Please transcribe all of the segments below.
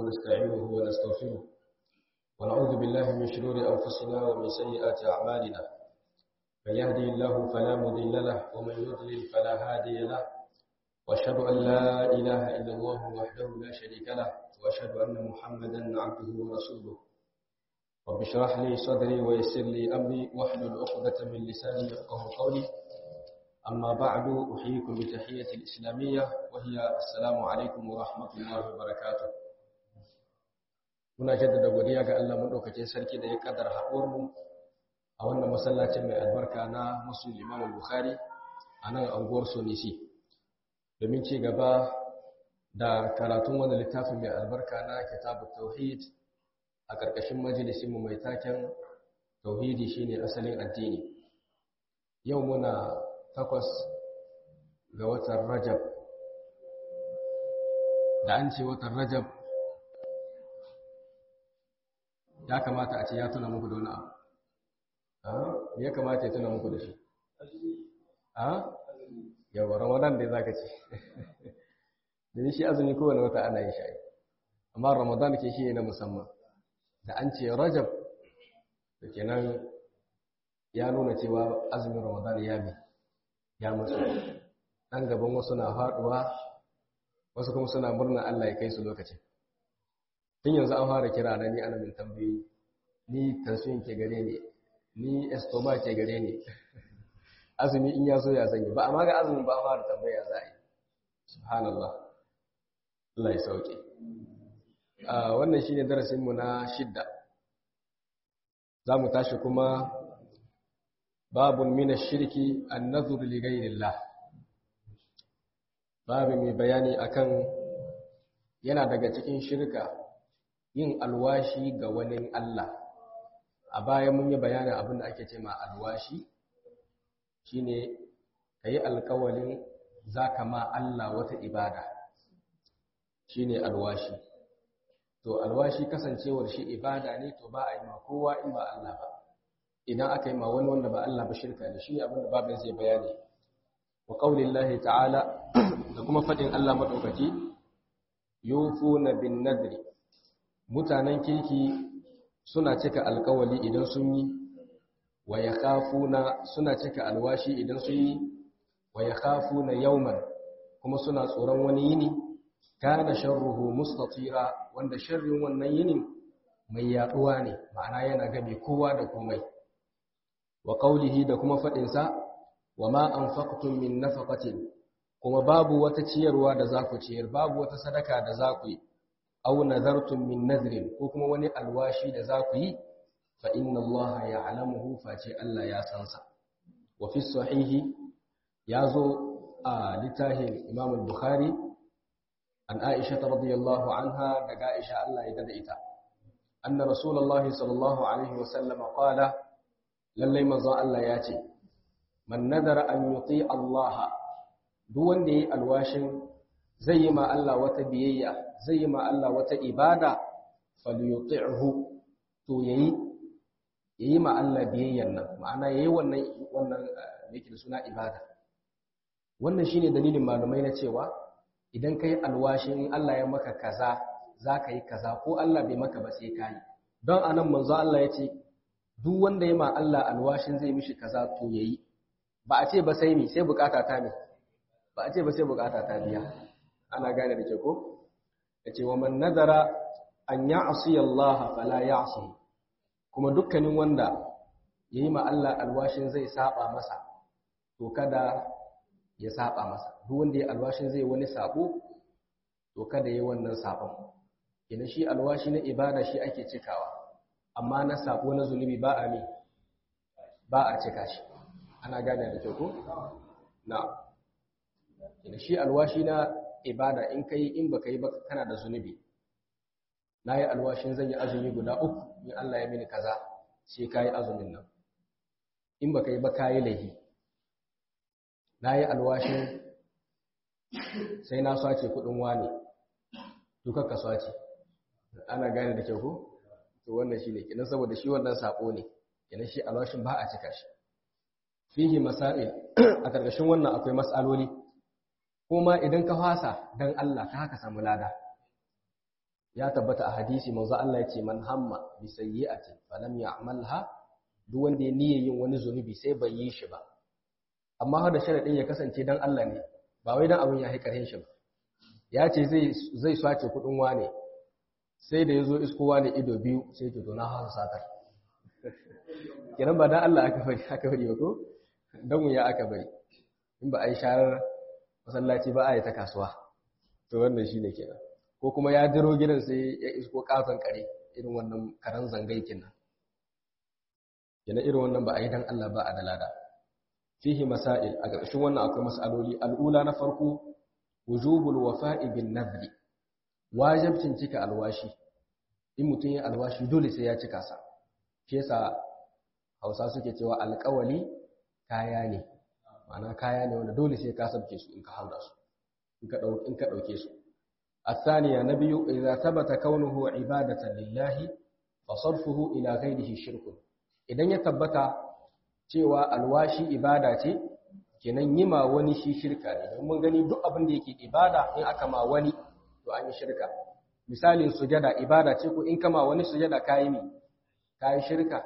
ونستعينه ونستغفره ونعوذ بالله من شرور أنفسنا ومن سيئات أعمالنا من يهدي الله فلا مضل له ومن يضلل فلا هادي له وأشهد أن لا إله إلا الله وحده لا شريك له وأشهد أن محمدا عبده ورسوله رب اشرح لي صدري ويسر لي أمري واحلل عقدة من لساني يفقه قولي أما بعد أحييكم بتحية الإسلامية وهي السلام عليكم ورحمة الله وبركاته muna jaddada godiya ga Allah madaukakin sarki da ya kaddara haɗuwar mu a wannan masallacin mai albarka na Muslim Imam Bukhari a nan anguwar Sonisi domin ci gaba da karatun wannan littafin mai albarka na Kitabut Tauhid a ƙarƙashin majalisin mu mai taken Tauhidi shine asalin addini yau muna takwas ga watan Rajab da an ce watan Rajab ya kamata a ce ya tuna muku da wani abu ya kamata ya tuna muku da shi a yawa ramadan da za ka ce da shi azumi kowane wata ana yin sha'i amma ramadan ke shi na musamman da an ce rajab da kenan ya nuna cewa azumin ramadan ya bi ya mutu ɗan gaban wasu na faɗuwa wasu kuma suna murna allah ya kai su lokacin tun yanzu an fara kira na ni ana min tambayi ni tansiyon ke gare ni ni estoma ke gare ni azumi in ya zo ya zanyi ba amma ga azumin ba a fara tambaya za a yi subhanallah Allah ya sauke wannan shine darasin mu na shidda za mu tashi kuma babun min ash-shirki an-nadhru li ghayrillah babu mai bayani akan yana daga cikin shirka yin alwashi ga wani Allah a baya mun yi bayanin abin da ake ce ma alwashi shine kayi alkawalin zaka ma Allah wata ibada shine alwashi to alwashi kasancewar shi ibada ne to ba a yi ma kowa in ba Allah ba idan aka yi ma wani wanda ba Allah ba shirka ne shi abin da babin zai bayani wa qaulillahi ta'ala da kuma fadin Allah madaukaki yufuna bin nadri mutanen kirki suna cika alkawali idan sun yi wa ya kafuna suna cika alwashi idan sun yi wa ya kafuna yauman kuma suna tsoron wani yini kana sharruhu mustatira wanda sharrin wannan yinin mai yaduwa ne ma'ana yana gabe kowa da komai wa qaulihi da kuma fadin sa wa ma anfaqtum min nafaqatin kuma babu wata ciyarwa da za ku ciyar babu wata sadaka da za ku yi aw nazartum min nadrin ko kuma wani alwashi da za ku yi fa inna Allah ya'lamuhu face Allah ya san sa wa fi sahihi yazo a litahin Imam al-Bukhari an Aisha radhiyallahu anha daga Aisha Allah ya dada ita anna Rasulullah sallallahu alaihi wa sallam qala lallai manzon Allah ya ce man nadara an yuti Allah duk wanda yayi alwashin zai yi ma Allah wata biyayya zai yi ma Allah wata ibada falyuti'hu to yayi yayi ma Allah biyayyan nan ma'ana yayi wannan wannan yake da suna ibada wannan shine dalilin malumai na cewa idan kai alwashin Allah ya maka kaza zaka yi kaza ko Allah bai maka ba sai kai don anan manzo Allah yace duk wanda ya ma Allah alwashin zai mishi kaza to yayi ba a ce ba sai mi sai bukata ta ne ba a ce ba sai bukata ta biya ana gane da ke ko yace wa man nadara an ya'si Allah fala ya'si kuma dukkanin wanda yayi ma Allah alwashin zai saba masa to kada ya saba masa duk wanda ya alwashin zai wani sabo to kada yayi wannan sabon ina shi alwashi na ibada shi ake cikawa amma na sabo na zunubi ba a mi ba a cika shi ana gane da ke ko na ina shi alwashi na ibada in kai in baka yi ba kana da zunubi na yi alwashin zan yi azumi guda uku in Allah ya mini kaza sai ka yi azumin nan in baka yi ba ka yi laihi na yi alwashin sai na swace kudin wani duka ka swace ana gane da kyau ko to wannan shi ne kenan saboda shi wannan sako ne kenan shi alwashin ba a cika shi fihi masail a ƙarƙashin wannan akwai mas'aloli kuma idan ka fasa dan Allah ka haka samu lada ya tabbata a hadisi manzo Allah ya ce man hamma bi sayyi'atin falam ya'malha duk wanda ya niyya yin wani zunubi sai bai yi shi ba amma har da sharadin ya kasance dan Allah ne ba wai dan abin ya haikarin shi ba ya ce zai zai swace kudin wane sai da yazo isko wane ido biyu sai ke to na hasa satar kenan ba dan Allah aka bari aka bari ba ko dan ya aka bari in ba ai sharar masallaci ba a yi ta kasuwa to wannan shine kenan ko kuma ya diro gidan sai ya isko katon kare irin wannan karen zangai kenan kenan irin wannan ba a yi dan Allah ba a dalada fihi masail a ƙarshen wannan akwai mas'aloli al'ula na farko wujubul wafa'i bin nadri wajibcin cika alwashi in mutum ya alwashi dole sai ya cika sa shi yasa Hausa suke cewa alƙawali kaya ne ma'ana kaya ne wanda dole sai ka sabke su in ka haura su in ka dauke in ka dauke su الثانية نبي إذا ثبت كونه عبادة لله فصرفه إلى غيره شرك idan ya tabbata cewa alwashi ibada ce kenan yima wani shi shirka ne don mun gani duk abin da yake ibada in aka ma wani to an yi shirka misalin sujada ibada ce ko in kama wani sujada kayi mi kayi shirka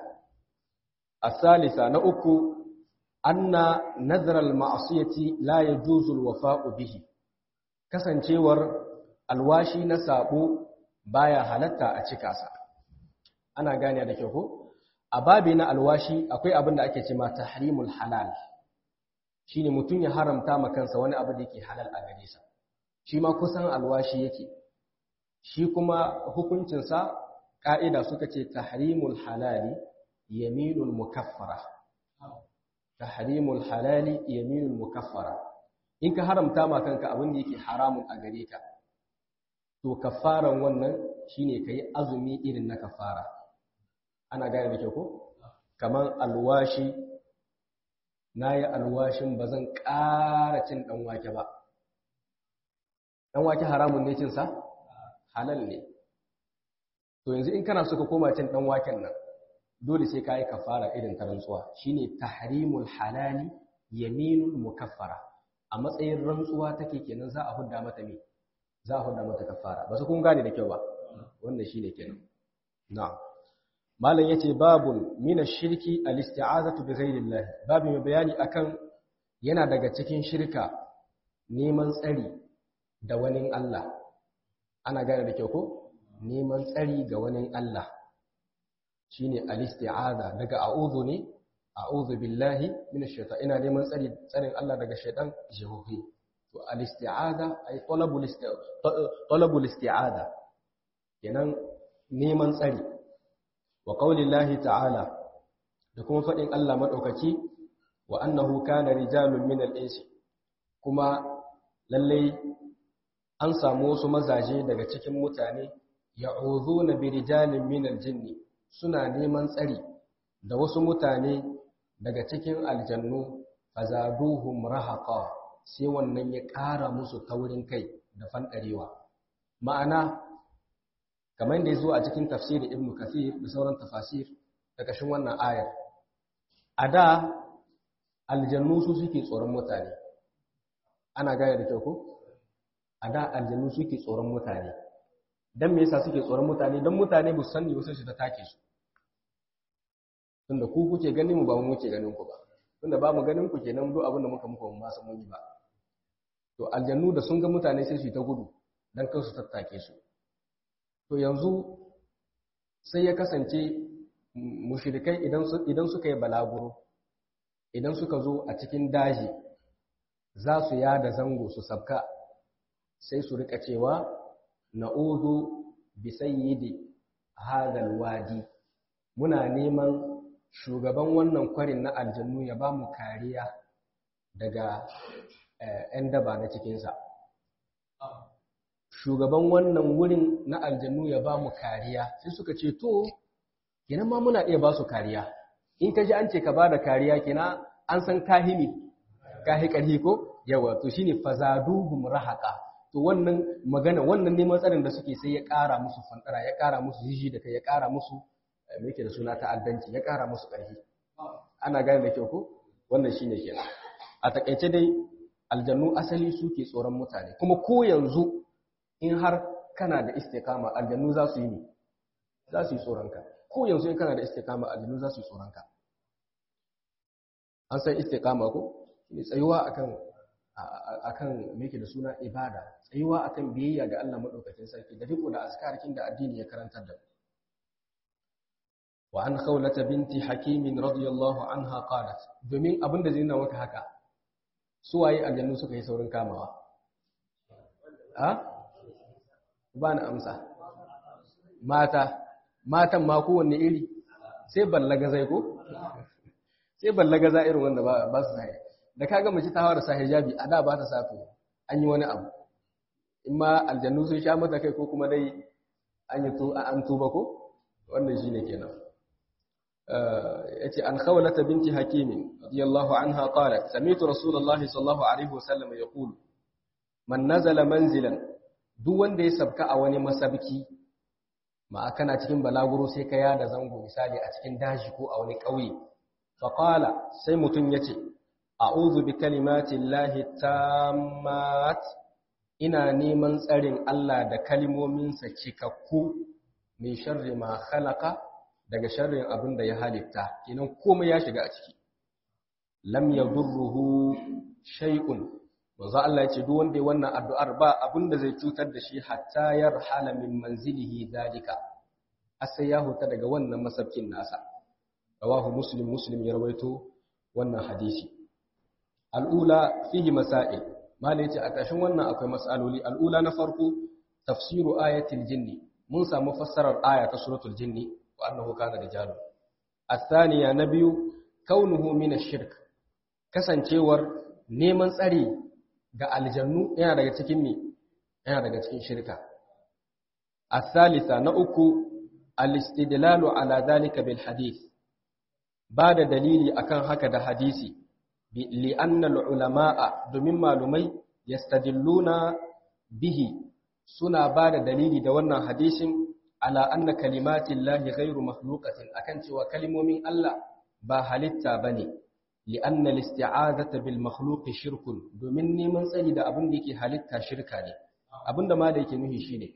asalisa na uku anna nazar al-ma'siyati la yajuzu al-wafa'u bihi kasancewar alwashi na sabo baya halatta a cika sa ana gane da kyau ko a babi na alwashi akwai abin da ake cewa tahrimul halal shine mutum ya haramta ma kansa wani abu da yake halal a gare sa shi ma kusan alwashi yake shi kuma hukuncin sa ka'ida suka ce tahrimul halali yaminul mukaffara tahrimul halali yaminul mukaffara in ka haramta ma kanka abin da yake haramun a gare ka to kafaran wannan shine kai azumi irin na kafara ana gane da kyau ko kaman alwashi nayi alwashin bazan ƙara cin dan wake ba dan wake haramun ne cin sa halal ne to yanzu in kana so ka koma cin dan waken nan dole sai kai kafara irin ta rantsuwa shine tahrimul halali yaminul mukaffara a matsayin rantsuwa take kenan za a hudda mata me za a hudda mata kafara ba su kun gane da kyau ba wannan shine kenan na'am malam yace babun min ash-shirki al-isti'azatu bi ghayrillah babu mai bayani akan yana daga cikin shirka neman tsari da wani Allah ana gane da kyau ko neman tsari ga wani Allah shine al-isti'aza daga a'udhu ne a'udhu billahi minash shaitan ina neman tsari tsarin Allah daga shaitan jihohi to al-isti'aza ay talabul talabul isti'aza kenan neman tsari wa qaulillahi ta'ala da kuma fadin Allah madaukaki wa annahu kana rijalun minal insi kuma lalle an samu wasu mazaje daga cikin mutane ya'udhuna bi rijalin minal jinni suna neman tsari da wasu mutane daga cikin aljannu fazaduhum rahaqa sai wannan ya ƙara musu taurin kai da fanɗarewa ma'ana kamar da ya zo a cikin tafsirin ibnu kathir da sauran tafasir da kashin wannan ayar a da aljannu su suke tsoron mutane ana gane da kyau ko a da aljannu suke tsoron mutane dan me yasa suke tsoron mutane dan mutane ba su sani wasu su ta take su tunda ku kuke ganin mu ba mu muke ganin ku ba tunda ba mu ganin ku kenan duk abin da muka muku ba san mun yi ba to aljannu da sun ga mutane sai su yi ta gudu dan kansu tattake su to yanzu sai ya kasance mushrikai idan su idan suka yi balaguro idan suka zo a cikin daji za su yada zango su sabka sai su rika cewa na'udhu bi sayyidi hadal wadi muna neman shugaban wannan kwarin na aljannu ya ba mu kariya daga ‘yan daba na cikinsa. Shugaban wannan wurin na aljannu ya ba mu kariya, sai suka ce, To, kina ma muna iya ba su kariya, in ka ji an ce ka ba da kariya kina an san kahimi, kahi ƙarhi ko? Yawa, to shi ne fazaduhum rahaka. To wannan magana, wannan neman tsarin da suke sai ya ƙara musu fantara, ya ƙara musu jiji da kai, ya ƙara musu me yake da suna ta'addanci ya ƙara musu ƙarfi ana gane da kyau ko wannan shine kenan a takaice dai aljannu asali suke tsoron mutane kuma ko yanzu in har kana da istiqama aljannu za su yi ne za su yi tsoronka ko yanzu in kana da istiqama aljannu za su yi tsoronka an san istiqama ko ne tsayuwa akan akan me yake da suna ibada tsayuwa akan biyayya ga Allah madaukakin sarki da riko da askarkin da addini ya karantar da wa an khawlata binti hakim radiyallahu anha qalat domin abinda zai nuna maka haka su waye aljannu suka yi saurin kamawa a ba na amsa mata matan ma kowanne iri sai ballaga zai ko sai ballaga za irin wanda ba su sai da kaga mace ta fara sa hijabi a da ba ta sato an yi wani abu in ma aljannu sun sha mata kai ko kuma dai an yi to an tuba ko wannan shine kenan yace an khawlata binti hakim radiyallahu anha qalat sami'tu rasulullahi sallallahu alaihi wasallam yaqul man nazala manzilan duk wanda ya sabka a wani masabki ma kana cikin balaguro sai ka yada zango misali a cikin daji ko a wani ƙauye fa qala sai mutun yace a'udhu bi kalimati llahi tammat ina neman tsarin Allah da kalmominsa cikakku min sharri ma khalaqa daga sharrin abin da ya halitta kenan komai ya shiga a ciki lam yadurruhu shay'un manzo Allah ya ce duk wanda ya wannan addu'ar ba abin da zai cutar da shi hatta yarhala min manzilihi dalika sai ya huta daga wannan masabkin nasa rawahu muslim muslim ya rawaito wannan hadisi al'ula fihi masail malai ce a ƙarshen wannan akwai mas'aloli al'ula na farko tafsiru ayatil jinni mun samu fassarar aya ta suratul jinni wa annahu kana rijalun الثانية نبي كونه من الشرك kasancewar neman tsari ga aljannu yana daga cikin me yana daga cikin shirka الثالثة na uku al-istidlalu ala dhalika bil hadith ba da dalili akan haka da hadisi li anna al-ulama'a domin malumai yastadilluna bihi suna ba da dalili da wannan hadisin ala anna kalimatin lahi ghairu makhluqatin akan cewa kalimomin Allah ba halitta bane li anna al-isti'azata bil makhluqi shirkun domin neman tsari da abin da yake halitta shirka ne abinda ma da yake nuhi shine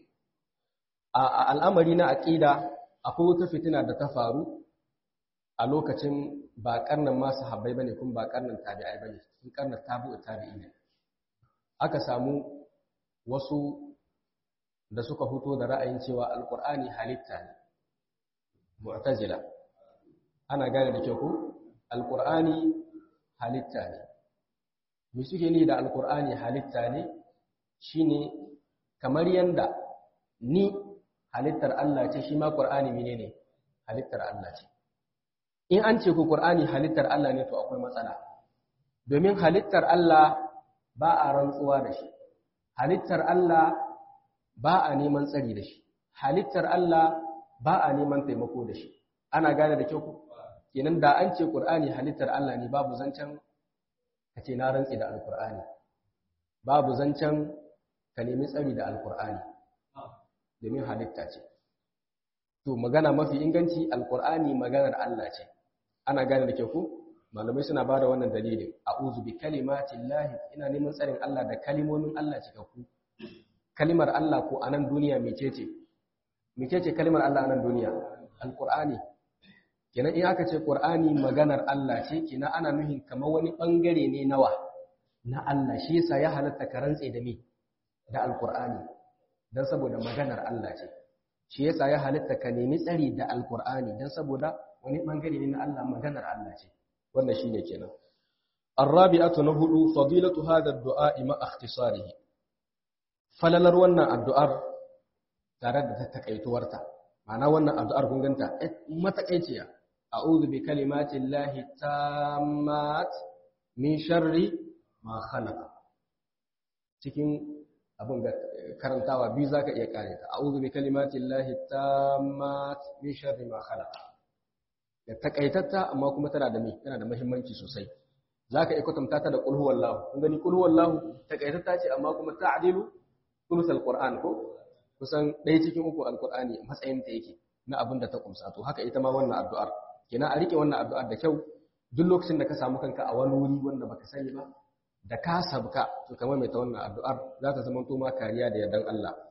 a al'amari na aqida akwai wata fitina da ta faru a lokacin ba karnan ma sahabbai bane kuma ba karnan tabi'ai bane sun karnan tabi'u tabi'i ne aka samu wasu da suka fito da ra'ayin cewa alkur'ani halitta ne mu'tazila ana gane da kyau ko alkur'ani halitta ne me suke ni da alkur'ani halitta ne shine kamar yanda ni halittar Allah ce shi ma qur'ani menene halittar Allah ce in an ce ku qur'ani halittar Allah ne to akwai matsala domin halittar Allah ba a rantsuwa da shi halittar Allah ba a neman tsari da shi halittar Allah ba a neman taimako da shi ana gane da kyau kenan da an ce Qur'ani halittar Allah ne babu zancen ka ce na rantsi da Alƙur'ani babu zancen ka nemi tsari da Alƙur'ani domin halitta ce to magana mafi inganci Alƙur'ani maganar Allah ce ana gane da kyau ko malamai suna ba da wannan dalilin a'udhu bi kalimatillahi ina neman tsarin Allah da kalimomin Allah cikakku kalimar Allah ko a nan duniya mecece mecece kalimar Allah a nan duniya alqur'ani kenan in aka ce qur'ani maganar Allah ce kenan ana nuhin kamar wani bangare ne nawa na Allah shi yasa ya halatta ka rantse da me da alqur'ani dan saboda maganar Allah ce shi yasa ya halatta ka nemi tsari da alqur'ani dan saboda wani bangare ne na Allah maganar Allah ce wannan shine kenan الرابعة نهض فضيلة هذا الدعاء مع اختصاره falalar wannan addu'ar tare da takaituwarta ma'ana wannan addu'ar kun ganta matakaiciya a'udhu bi kalimatin lahi tammat min sharri ma khalaqa cikin abin ga karantawa biyu zaka iya kare ta a'udhu bi kalimatin lahi tammat min sharri ma khalaqa da takaitatta amma kuma tana da me tana da muhimmanci sosai zaka iya kwatanta ta da qul huwallahu kun gani qul huwallahu takaitatta ce amma kuma ta'dilu sulus alquran ko kusan ɗaya cikin uku alqurani matsayin ta yake na abin da ta kumsa to haka ita ma wannan addu'ar kina a rike wannan addu'ar da kyau duk lokacin da ka samu kanka a wani wuri wanda baka sani ba da ka sabka to kamar mai ta wannan addu'ar za ta zama to ma kariya da yardan Allah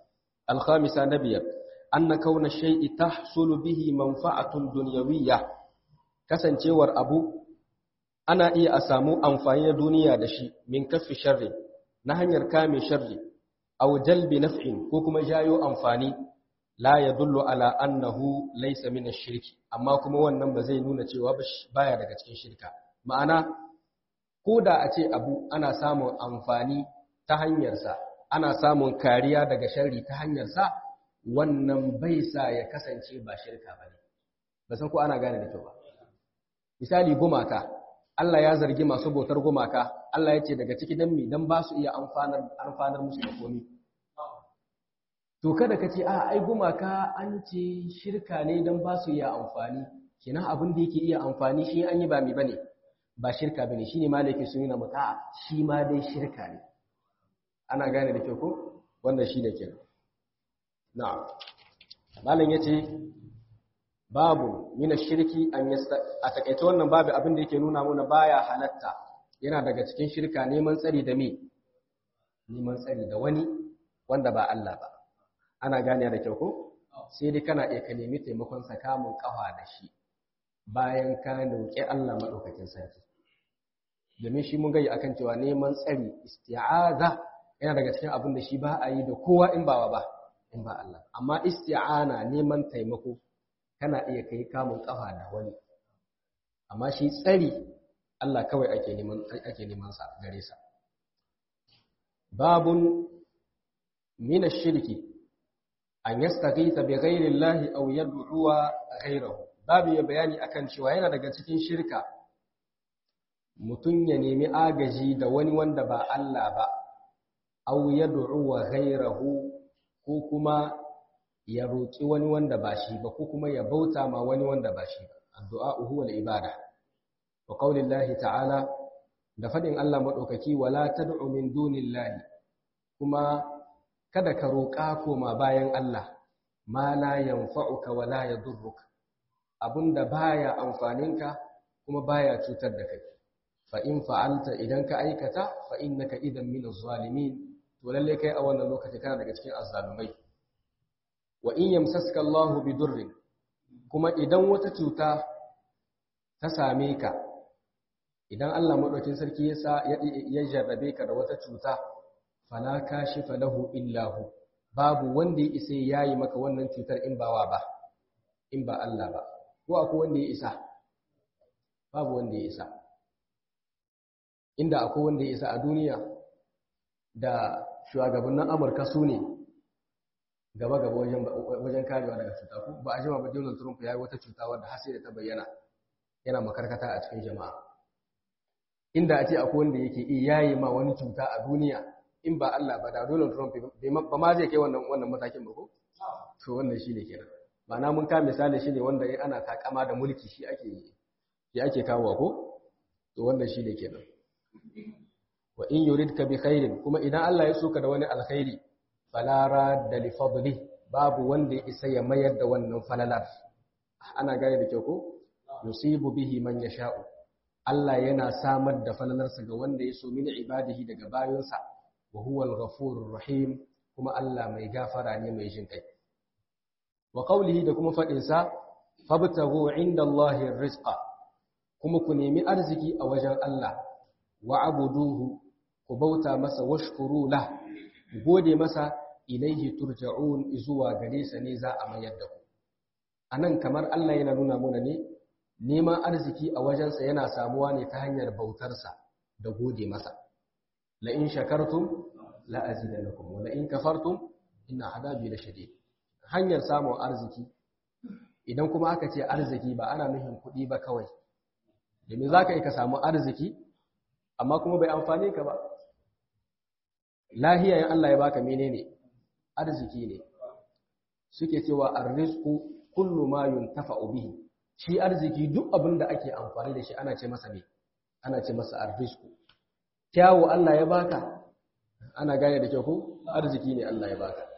الخامسة نبيا أن كون الشيء تحصل به منفعة دنيوية kasancewar abu ana iya a samu amfani na duniya da shi min kaffi sharri na hanyar kame sharri aw jalbi naf'in ko kuma jayo amfani la yadullu ala annahu laysa min ash-shirki amma kuma wannan ba zai nuna cewa baya daga cikin shirka ma'ana ko da a ce abu ana samun amfani ta hanyarsa ana samun kariya daga sharri ta hanyarsa wannan bai sa ya kasance ba shirka ba ne ba san ko ana gane da kyau ba misali gumaka Allah ya zargi masu bautar gumaka Allah ya ce daga ciki dan mi dan ba su iya amfanar amfanar musu da komai to kada ka ce a ai gumaka an ce shirka ne dan ba su iya amfani kina abin da yake iya amfani shi an yi ba mi bane ba shirka bane shine malaki sun yi na muta shi ma dai shirka ne ana gane da kyau ko wannan shine kenan na'am malam yace babu mina shirki an yasta a takaice wannan babu abin da yake nuna mana baya halatta yana daga cikin shirka neman tsari da me neman tsari da wani wanda ba Allah ba ana gane da kyau ko sai dai kana iya ka nemi taimakon sa kamun kafa da shi bayan ka roƙi Allah madaukakin sarki domin shi mun gayi akan cewa neman tsari isti'aza yana daga cikin abin da shi ba a yi da kowa in ba ba in ba Allah amma isti'ana neman taimako kana iya kai kamun kafa da wani amma shi tsari Allah kawai ake neman ake neman sa gare sa babun min ash-shirki an yastaghitha bi ghayri Allah aw yad'u ghayrahu babu ya bayani akan cewa yana daga cikin shirka mutun ya nemi agaji da wani wanda ba Allah ba aw yad'u ghayrahu ko kuma ya roƙi wani wanda ba shi ba ko kuma ya bauta ma wani wanda ba shi ba addu'a huwa al-ibada wa qaulillahi ta'ala da fadin Allah madaukaki wala tad'u min dunillahi kuma kada ka roƙa koma bayan Allah ma la yanfa'uka wa la yadurruka abunda baya amfaninka kuma baya cutar da kai fa in fa'alta idan ka aikata fa innaka idan min az-zalimin to lalle kai a wannan lokaci kana daga cikin azzalumai wa in yamsaska Allahu bidurrin kuma idan wata cuta ta same ka idan Allah madaukin sarki ya sa ya jarrabe ka da wata cuta fala kashifa lahu illa hu babu wanda ya isa yayi maka wannan cutar in bawa ba in ba Allah ba ko akwai wanda ya isa babu wanda ya isa inda akwai wanda ya isa a duniya da shugabannin Amurka su ne gaba-gaba wajen karewa daga cuta ko ba a jima ba Donald Trump ya yi wata cuta wadda har sai da ta bayyana yana makarkata a cikin jama'a inda a ce akwai wanda yake iya yayi ma wani cuta a duniya in ba Allah ba da Donald Trump ba ma zai kai wannan wannan matakin ba ko to wannan shine kenan ma'ana mun ka misali shine wanda ana takama da mulki shi ake shi ake kawo ko to wannan shine kenan wa in yuridka bi khairin kuma idan Allah ya soka da wani alkhairi fala radda li fadli babu wanda ya isa ya mayar da wannan falalar ana gane da kyau ko yusibu bihi man yasha'u Allah yana samar da falalarsa ga wanda ya so min ibadihi daga bayonsa wa huwa al-ghafurur rahim kuma Allah mai gafara ne mai jin kai wa qawlihi da kuma fadin sa fabtaghu inda Allahi rizqa kuma ku nemi arziki a wajen Allah wa abuduhu ku bauta masa washkuru lah gode masa ilaihi turja'un zuwa gare sa ne za a mayar da ku anan kamar Allah yana nuna mana ne neman arziki a wajensa yana samuwa ne ta hanyar bautarsa da gode masa la in shakartum la azidannakum wa la in kafartum inna adabi la shadid hanyar samun arziki idan kuma aka ce arziki ba ana nufin kuɗi ba kawai domin za ka yi ka samu arziki amma kuma bai amfane ka ba lahiya in Allah ya baka menene arziki ne suke cewa arrizqu kullu ma yuntafa'u bihi shi arziki duk abin da ake amfani da shi ana ce masa ne ana ce masa arrizqu kyawu Allah ya baka ana gane da kyau ko arziki ne Allah ya baka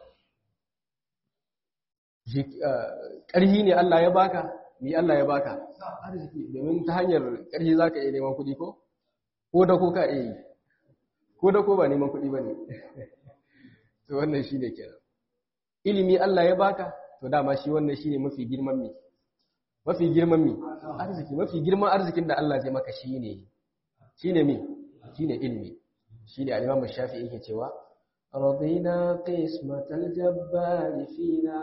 ƙarhi ne Allah ya baka ni Allah ya baka arziki domin ta hanyar ƙarhi zaka iya neman kuɗi ko ko da ko ka iya yi ko da ko ba neman kuɗi bane to wannan shine kenan ilimi Allah ya baka to dama shi wannan shine mafi girman mi mafi girman mi arziki mafi girman arzikin da Allah zai maka shine shine mi shine ilimi shine al-Imam Shafi'i yake cewa radina qismatal jabbar fina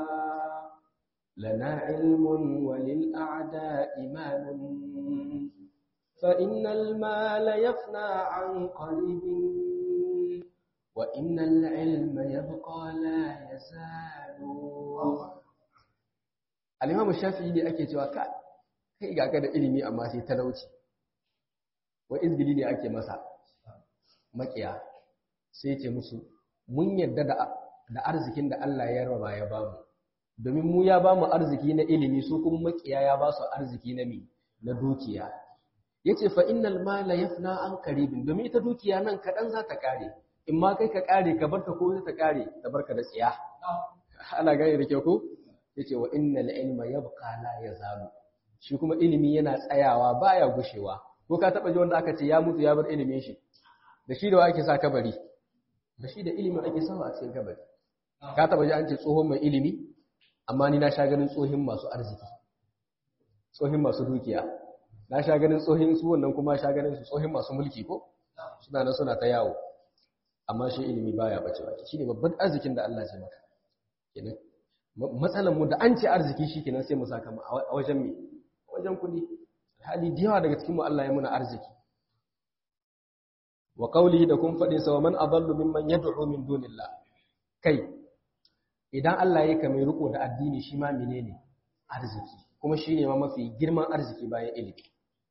lana ilmun walil a'da'i malun fa innal mala yafna an qaribin wa innal ilma yabqa la yazalu al-Imam Shafi'i ne ake cewa ka kai ga da ilimi amma sai talauci wa izgili ne ake masa makiya sai ce musu mun yadda da arzikin da Allah ya raba ya bamu domin mu ya bamu arziki na ilimi su kuma makiya ya ba su arziki na mi na dukiya yace fa innal mala yafna an qaribin domin ita dukiya nan kadan za ta kare in ma kai ka kare ka barta ko ta kare ta barka da tsiya ana gane da kyau ko yace wa innal ilma yabqa la yazalu shi kuma ilimi yana tsayawa baya gushewa ko ka taba ji wanda aka ce ya mutu ya bar ilimin shi da shi da wa ake sa kabari da shi da ilimin ake sawa a cikin kabari ka taba ji an ce tsohon mai ilimi amma ni na sha ganin tsohin masu arziki tsohin masu dukiya na sha ganin tsohin su wannan kuma sha ganin su tsohin masu mulki ko suna nan suna ta yawo amma shi ilimi baya bace ba shine babban arzikin da Allah zai maka kenan matsalan mu da an ce arziki shikenan sai mu saka a wajen me wajen kuɗi hali da yawa daga cikin mu Allah ya muna arziki wa qawlihi da kun faɗi sa man adallu mimman yad'u min dunillah kai idan Allah ya kame riko da addini shi ma menene arziki kuma shine ma mafi girman arziki bayan ilimi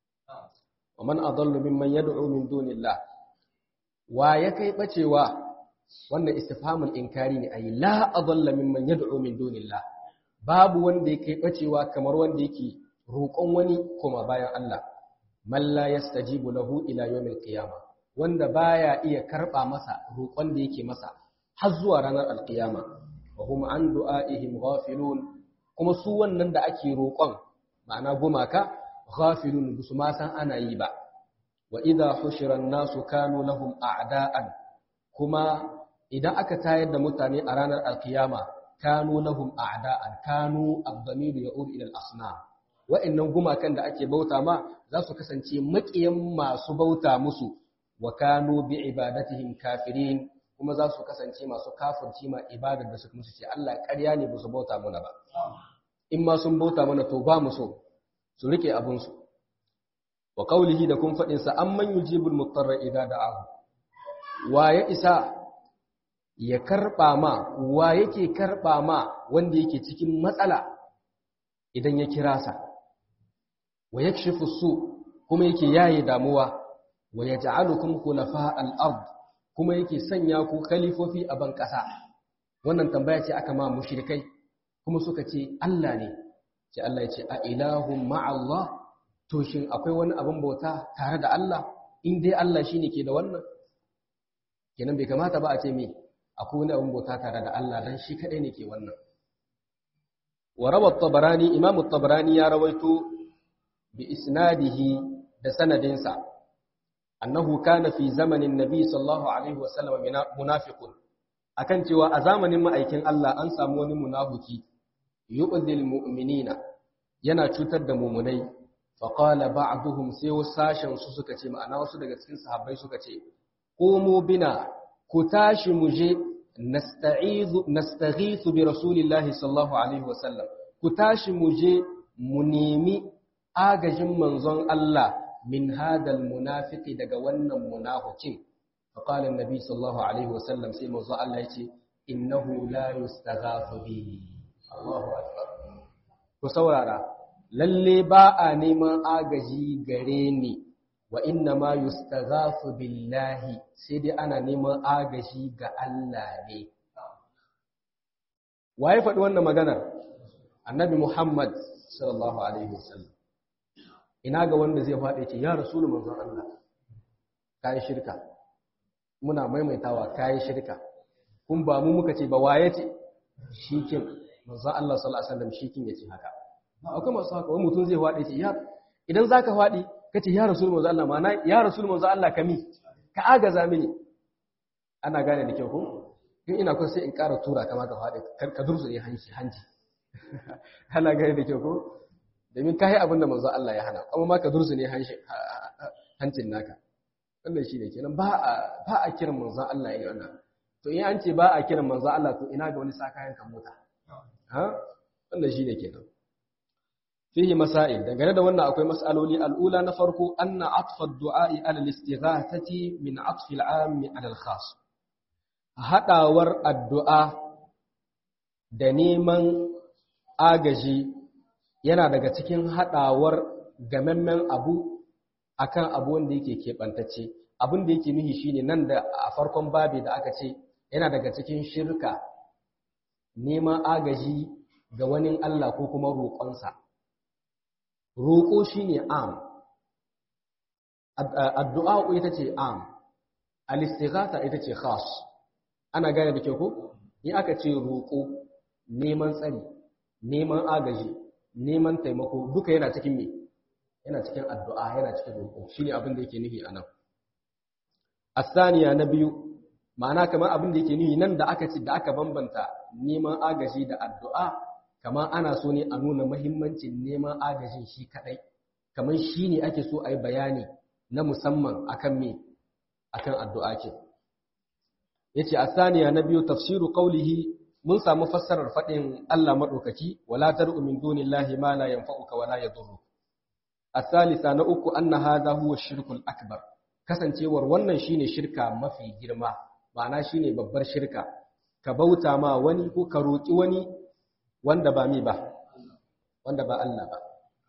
wa man adallu mimman yad'u min dunillah wa ya kai bacewa wannan istifhamul inkari ne ayi la adalla mimman yad'u min dunillah babu wanda ya kai bacewa kamar wanda yake roƙon wani kuma bayan Allah man la yastajibu lahu ila yawmil qiyamah wanda baya iya karba masa roƙon da yake masa har zuwa ranar alqiyama wa hum an du'aihim ghafilun kuma su wannan da ake roƙon ma'ana gumaka ghafilun su ma san ana yi ba wa idha hushira an-nasu kanu lahum a'da'an kuma idan aka tayar da mutane a ranar alqiyama kanu lahum a'da'an kanu ad-damir ya'ud ila al-asnam wa'annan gumakan da ake bauta ma za su kasance maƙiyan masu bauta musu wa kanu bi ibadatihim kafirin kuma za su kasance masu kafirci ma ibadar da suka musu ce Allah ƙarya ne ba su bauta mana ba in ma sun bauta mana to ba mu so su rike abun su wa qawlihi da kun fadin sa amman yujibul mutarra idza da'ahu wa ya isa ya karba ma wa yake karba ma wanda yake cikin matsala idan ya kira sa wa yakshifu su kuma yake yaye damuwa wa yaj'alukum khulafa al-ard kuma yake sanya ku khalifofi a ban kasa wannan tambaya ce aka ma mushrikai kuma suka ce Allah ne ce Allah ya ce a ilahum ma'allah to shin akwai wani abin bauta tare da Allah in dai Allah shine ke da wannan kenan bai kamata ba a ce me akwai wani abin bauta tare da Allah dan shi kadai ne ke wannan wa rawa at-tabarani imam at-tabarani ya rawaito bi isnadihi da sanadinsa annahu kana fi zamanin nabi sallallahu alaihi wasallam munafiqun akan cewa a zamanin ma'aikin Allah an samu wani munafiki yu'dhil mu'minina yana cutar da mu'minai fa qala ba'duhum sai sashen su suka ce ma'ana wasu daga cikin sahabbai suka ce qumu bina ku tashi mu je nasta'izu nastaghithu bi rasulillahi sallallahu alaihi wasallam ku tashi mu je mu nemi agajin manzon Allah min hadal munafiki daga wannan munafikin faqala annabi sallallahu alaihi wasallam sai manzon Allah yace innahu la yustaghathu bi Allahu akbar ku saurara lalle ba a neman agaji gare ni wa inna ma yustaghathu billahi sai dai ana neman agaji ga Allah ne waye faɗi wannan maganar annabi Muhammad sallallahu alaihi wasallam ina ga wanda zai faɗi ce ya rasulu manzon Allah kai shirka muna maimaitawa kai shirka kun ba mu muka ce ba waye ce shikin manzon Allah sallallahu alaihi wasallam shikin yace haka akwai masu haka wani mutum zai faɗi ce ya idan zaka faɗi kace ya rasulu manzon Allah ma'ana ya rasulu manzon Allah kami ka agaza mini ana gane da kyau ko in ina kun sai in ƙara tura kama ka faɗi ka dursu ne hanci hanci ana gani da kyau ko domin ka yi abin da manzo Allah ya hana kuma ma ka dursu ne hancin naka wannan shi ne kenan ba a ba a kiran manzo Allah ya wannan to in an ce ba a kiran manzo Allah to ina ga wani sakayen kan mota ha wannan shi ne kenan fihi masail dangane da wannan akwai mas'aloli al'ula na farko anna atfa ad-du'a'i ala al-istighathati min atfi al-'am ala al-khas hadawar addu'a da neman agaji yana daga cikin hadawar gamemmen abu akan abu wanda yake keɓantacce abin da yake nuhi shine nan da a farkon babi da aka ce yana daga cikin shirka neman agaji ga wani Allah ko kuma roƙonsa roƙo shine am addu'a ita ce am al-istighatha ita ce khas ana gane da kyau ko in aka ce roƙo neman tsari neman agaji neman taimako duka yana cikin me yana cikin addu'a yana cikin roƙo shine abin da yake nufi anan asaniya na biyu ma'ana kamar abin da yake nufi nan da aka ce da aka bambanta neman agaji da addu'a kamar ana so ne a nuna mahimmancin neman agajin shi kadai kamar shi ne ake so a yi bayani na musamman akan me akan addu'a ce yace asaniya na biyu tafsiru qawlihi mun samu fassarar fadin Allah madaukaki wala tar'u min dunillahi ma la yanfa'uka wala yadurru asalisa na uku anna hadha huwa shirkul akbar kasancewar wannan shine shirka mafi girma ma'ana shine babbar shirka ka bauta ma wani ko ka roki wani wanda ba mi ba wanda ba Allah ba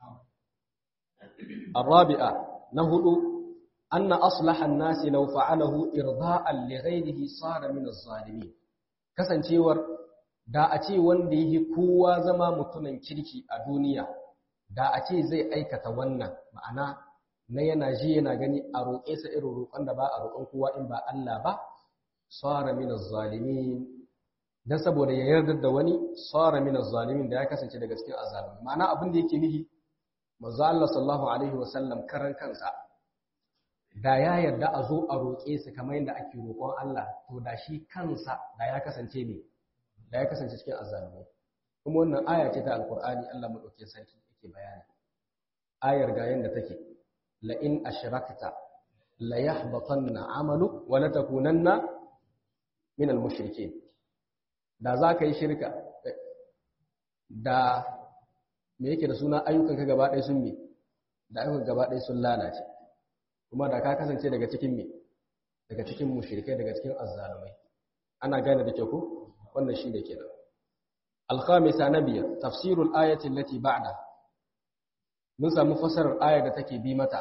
الرابعة نهض أن أصلح الناس لو فعله إرضاء لغيره صار من الظالمين kasancewar da a ce wanda yake kowa zama mutumin kirki a duniya da a ce zai aikata wannan ma'ana na yana ji yana gani a roƙe sa irin roƙon da ba a roƙon kowa in ba Allah ba sara min az-zalimin dan saboda ya yarda da wani sara min az-zalimin da ya kasance daga cikin azzalimi ma'ana abin da yake nihi manzo Allah sallallahu alaihi wasallam karan kansa da ya yarda a zo a roƙe su kamar yadda ake roƙon Allah to da shi kansa da ya kasance ne da ya kasance cikin azzalumai kuma wannan aya ce ta alkur'ani Allah madaukakin sarki yake bayani ayar ga yanda take la in ashrakta la yahbatanna amalu wa la takunanna min al mushrikeen da za ka yi shirka da me yake da suna ayyukanka gaba ɗaya sun me da ayyukan gaba ɗaya sun lalace kuma da ka kasance daga cikin me daga cikin mushrikai daga cikin azzalumai ana gane da kyau ko wannan shi da kenan al-khamisa nabiya tafsirul ayati allati ba'da mun samu fasarar ayar da take bi mata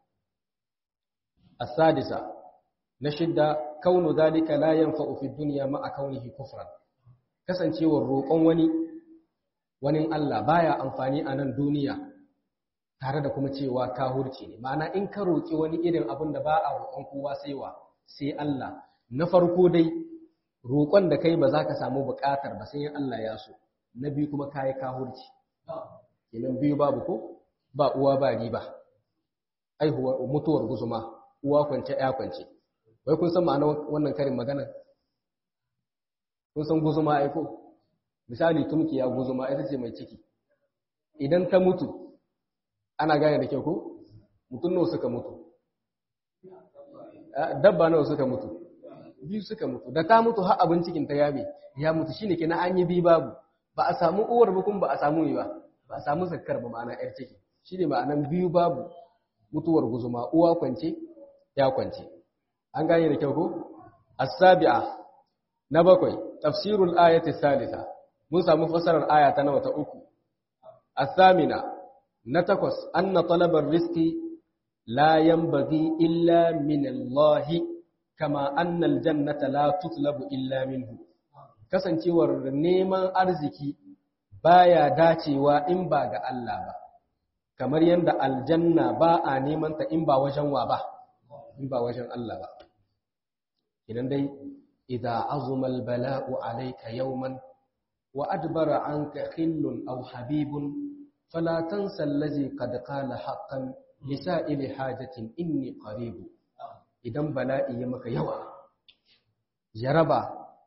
as-sadisa na shidda kaunu zalika la yanfa'u fi dunya ma'a kaunihi kufran kasancewar roƙon wani wani Allah baya amfani a nan duniya tare da kuma cewa kahurci ne ma'ana in ka roƙi wani irin abin da ba a roƙon kowa sai wa sai Allah na farko dai roƙon da kai ba za ka samu buƙatar ba sai Allah ya so na biyu kuma kayi kahurci kenan biyu babu ko ba uwa ba riba aihuwa mutuwar guzuma uwa kwance ya kwance wai kun san ma'anar wannan karin magana kun san guzuma ai ko misali tumkiya guzuma ita ce mai ciki idan ta mutu ana gane da kyau ko mutum nawa suka mutu dabba nawa suka mutu biyu suka mutu da ta mutu har abin cikin ta yabe ya mutu shine kenan an yi bi babu ba a samu uwar ba kuma ba a samu ba ba a samu zakkar ba ma'ana yar ciki shine ma'anan biyu babu mutuwar guzuma uwa kwance ya kwance an gane da kyau ko as-sabi'a na bakwai tafsirul ayati salisa mun samu fasarar aya ta nawa ta uku as-samina na takwas anna talabar rizqi la yanbaghi illa min Allah kama anna al-jannata la tutlabu illa minhu kasancewar neman arziki baya dacewa in ba ga Allah ba kamar yadda aljanna ba a neman ta in ba wajen wa ba in ba wajen Allah ba idan dai idza azuma al-bala'u alayka yawman wa adbara anka khillun aw habibun fala tansa allazi qad qala haqqan lisa'ili hajatin inni qarib idan bala'i ya maka yawa jaraba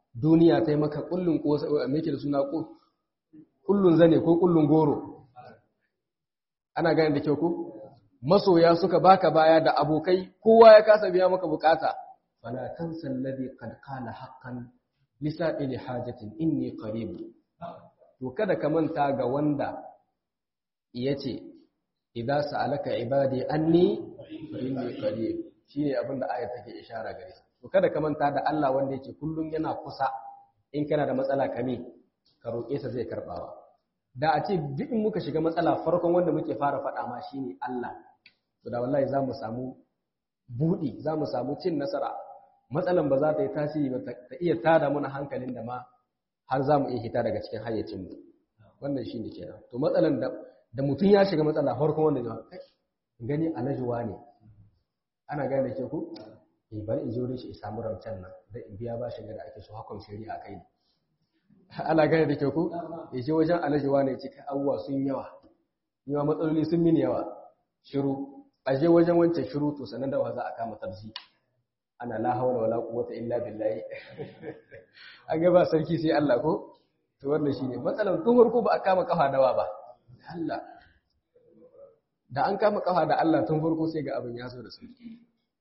duniya ta yi maka kullun ko me da suna kullun zane ko kullun goro ana gane da kyau ko masoya suka baka baya da abokai kowa ya kasa biya maka bukata fala tansa alladhi qad qala haqqan lisa'ili hajatin inni qarib to kada ka manta ga wanda yace idza sa'alaka ibadi anni fa inni qarib shine abinda ayat take ishara gare to kada ka manta da Allah wanda yake kullun yana kusa in kana da matsala kame ka roƙe sa zai karbawa da a ce duk in muka shiga matsala farkon wanda muke fara faɗa ma shine Allah to da wallahi za mu samu buɗi za mu samu cin nasara matsalan ba za ta yi tasiri ba ta iya tada mana hankalin da ma har za mu iya hita daga cikin hayyacinmu wannan shi ne kenan to matsalan da da mutum ya shiga matsala farkon wanda zai gani alajuwa ne ana gane da ke ku eh bari in je wurin shi in samu rancen nan da in biya bashin da ake so hakon shari'a kai ne ana gane da ke ku ya je wajen alajuwa ne cikin abubuwa sun yawa yawa matsaloli sun mini yawa shiru a je wajen wancan shiru to sanan da wa za a kama tabzi ana la hawla wala quwwata illa billahi an ga ba sarki sai Allah ko to wannan shine matsalar tun farko ba a kama kafa dawa ba Allah da an kama kafa da Allah tun farko sai ga abin ya zo da sauki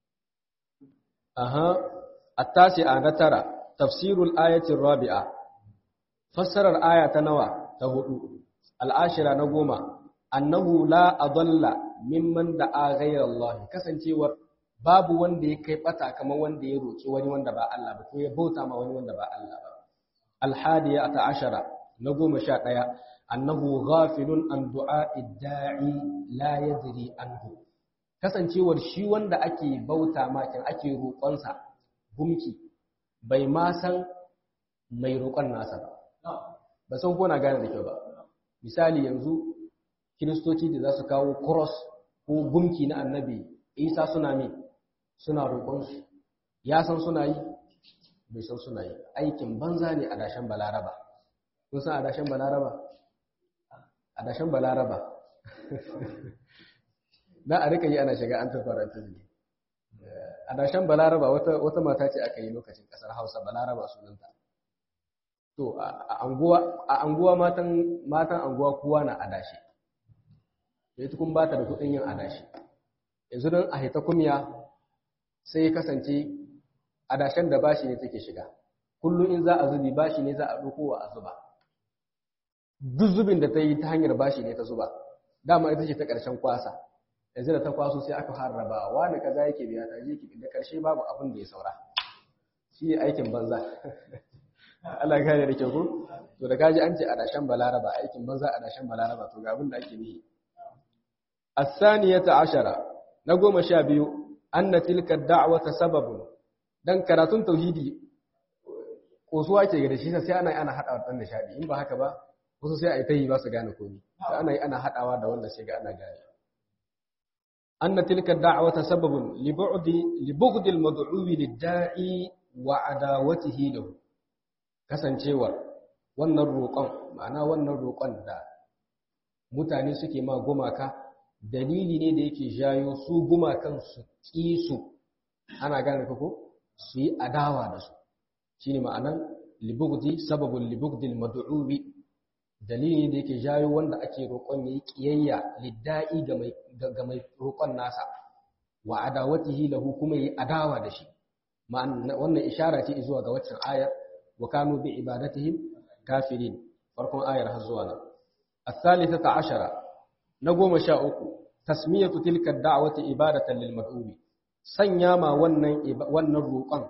aha at-tasi'a na tara tafsirul ayati rabi'a fassarar aya ta nawa ta hudu al-ashira na goma annahu la adalla mimman da'a ghayra Allah kasancewar babu wanda ya kai bata kamar wanda ya roki wani wanda ba Allah ba ko ya bauta ma wani wanda ba Allah ba al-hadiya ta ashara na goma sha ɗaya annahu ghafilun an du'a'i da'i la yadri anhu kasancewar shi wanda ake bauta ma kin ake roƙonsa gumki bai ma san mai roƙon nasa ba ba san ko na gane da kyau ba misali yanzu kiristoci da za su kawo cross ko gumki na annabi isa suna mi suna roƙonsu ya san suna yi bai san suna yi aikin banza ne a dashen balaraba kun san a dashen balaraba a dashen balaraba na a rika yi ana shiga an tafaranta ne a dashen balaraba wata mata ce aka yi lokacin ƙasar hausa balaraba sunanta to a anguwa matan anguwa kowa na adashi da ita kun ba ta da kuɗin yin adashi yanzu don a haita kumya sai ya kasance adashen da bashi ne take shiga kullum in za a zubi bashi ne za a ɗauko a zuba duk zubin da ta yi ta hanyar bashi ne ta zuba dama ita ce ta ƙarshen kwasa yanzu da ta kwaso sai aka harraba wani kaza yake biya ta je da ƙarshe babu abin da ya saura shi ne aikin banza Allah gane da kyau ko to da kaji an ce adashen balaraba aikin banza adashen balaraba to ga abin da ake nihi الثانية عشرة نقوم شابيو أن تلك الدعوة سبب dan karatun tauhidi kosuwa ke ga shi sai ana ana hadawa dan nishadi in ba haka ba wasu sai ai tayi ba su gane komai sai ana yi ana hadawa da wanda sai ga ana gane anna tilka da'wata sababun li bu'di li bughdi al-mad'u lid-da'i wa adawatihi lahu kasancewar wannan roƙon ma'ana wannan roƙon da mutane suke ma gumaka dalili ne da yake jayo su gumakan su ƙi su ana gane ko su yi adawa da su shi ne ma'anan libugdi sababin libugdil madu'ubi dalili da yake jayo wanda ake roƙon ya yi ƙiyayya lidda'i ga mai roƙon nasa wa adawatihi lahu kuma yi adawa da shi wannan ishara ce zuwa ga waccan ayar wa kanu bi ibadatihim kafirin farkon ayar har zuwa nan الثالثة عشرة نقوم شاء تسمية تلك الدعوة إبادة للمدعوب sanya ma wannan wannan roƙon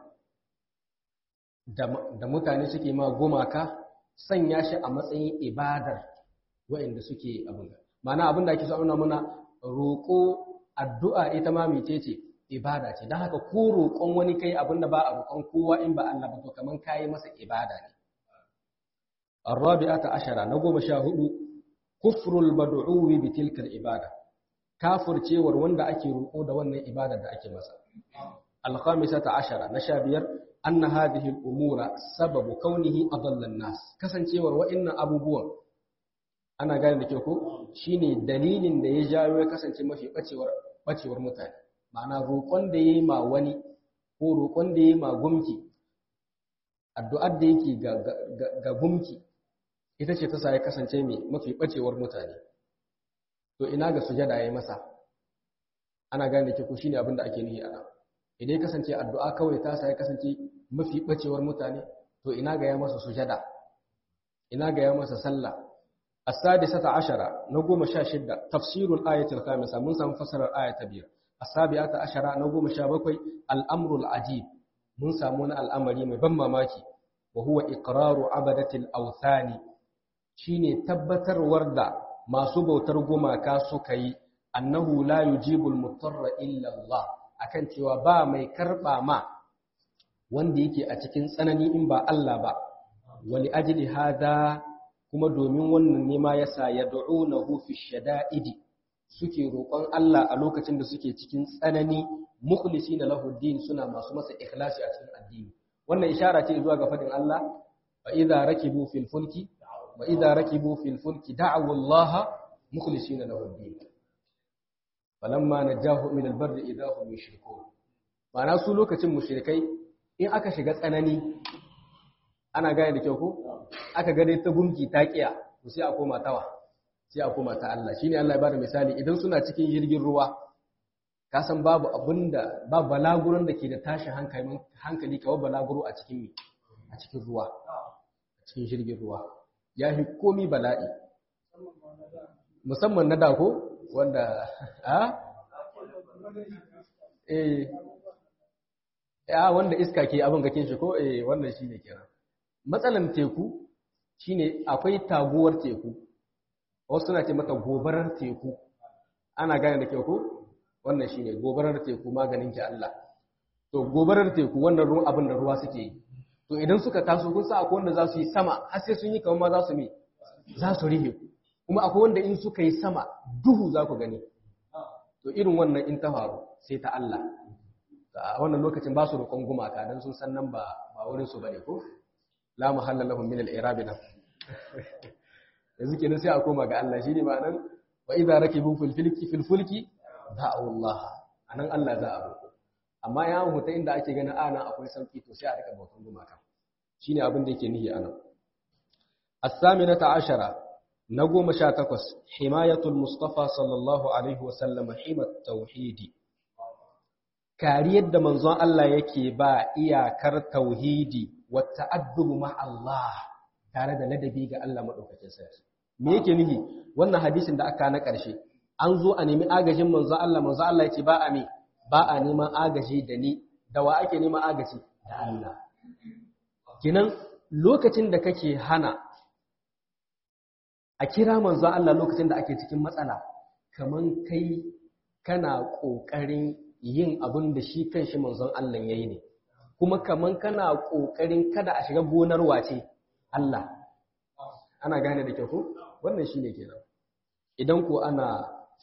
da mutane suke ma gumaka sanya shi a matsayin ibadar waɗanda suke abin mana abin da ake so auna mana roƙo addu'a ita ma mece ce ibada ce don haka ko roƙon wani kai abin da ba a roƙon kowa in ba Allah ba to kaman kayi masa ibada ne الرابعة عشرة نقوم شاهد كفر المدعو بتلك العبادة كافر cewar wanda ake roƙo da wannan ibada da ake masa al-khamisata ashara na sha biyar anna hadhihi al-umura sababu kaunihi adalla an-nas kasancewar wa'annan abubuwan ana gane da ke ko shine dalilin da ya jawo ya kasance mafi bacewar bacewar mutane ma'ana roƙon da yayi ma wani ko roƙon da yayi ma gumki addu'ar da yake ga gumki ita ce ta sa ya kasance mai mafi ɓacewar mutane to ina ga sujada ya yi masa ana gane ke ku shi ne abin da ake nihi ana idan ya kasance addu'a kawai ta sa ya kasance mafi ɓacewar mutane to ina ga ya masa sujada ina ga ya masa sallah as-sadisata ashara na goma sha shidda tafsirul ayatul khamisa mun samu fasarar aya ta biyar as-sabi'ata ashara na goma sha bakwai al-amrul ajib mun samu wani al'amari mai ban mamaki wa huwa iqraru abadatil awthani shine tabbatarwar da masu bautar gumaka suka yi annahu la yujibul mutarra illa Allah akan cewa ba mai karba ma wanda yake a cikin tsanani in ba Allah ba wali ajli hada kuma domin wannan ne ma yasa yad'unahu fi shada'idi suke roƙon Allah a lokacin da suke cikin tsanani mukhlisina lahu din suna masu masa ikhlasi a cikin addini wannan ishara ce zuwa ga fadin Allah fa idza rakibu fil fulki wa idza rakibu fil fulki da'u Allah mukhlisina lahu din falamma najahu min al barri idza hum yushrikun ma'ana su lokacin mushrikai in aka shiga tsanani ana gane da kyau ko aka ga dai ta gunki ta kiya to sai a koma tawa sai a koma ta Allah shine Allah ya bada misali idan suna cikin jirgin ruwa ka san babu abinda ba balaguran da ke da tashin hankali hankali kawai balaguro a cikin a cikin ruwa a cikin jirgin ruwa ya fi komi bala'i musamman na dako wanda a eh ya wanda iska ke abin gakin shi ko eh wannan shine kenan matsalan teku shine akwai taguwar teku wasu suna ce mata gobarar teku ana gane da kyau ko wannan shine gobarar teku maganin ki Allah to gobarar teku wannan ruwan abin da ruwa suke yi to idan suka taso kun sa akwai wanda za su yi sama har sai sun yi kamar ma za su mi za su rihe kuma akwai wanda in suka yi sama duhu za ku gani to irin wannan in ta faru sai ta Allah a wannan lokacin ba su roƙon gumaka dan sun san nan ba ba wurin su bane ko la muhalla lahum min al-i'rab nan yanzu kenan sai a koma ga Allah shine ma'anar wa idza rakibu fil fulki fil fulki da'u Allah anan Allah za a roƙo amma ya huta inda ake ganin ana akwai sauki to sai a rika bautan gumaka shine abin da yake nihi anan as-saminata ashara na goma sha takwas himayatul mustafa sallallahu alaihi wa sallam himat tauhidi kariyar da manzon Allah yake ba iyakar tauhidi wa ta'addubu ma Allah tare da ladabi ga Allah madaukakin sarki me yake nihi wannan hadisin da aka na ƙarshe an zo a nemi agajin manzo Allah manzo Allah ya ce ba a me ba a neman agaji da ni da wa ake neman agaji da Allah kinan lokacin da kake hana a kira manzo Allah lokacin da ake cikin matsala kaman kai kana kokarin yin abin da shi kanshi manzon Allah yayi ne kuma kaman kana kokarin kada a shiga gonar wace Allah ana gane da kyau ko wannan shine kenan idan ko ana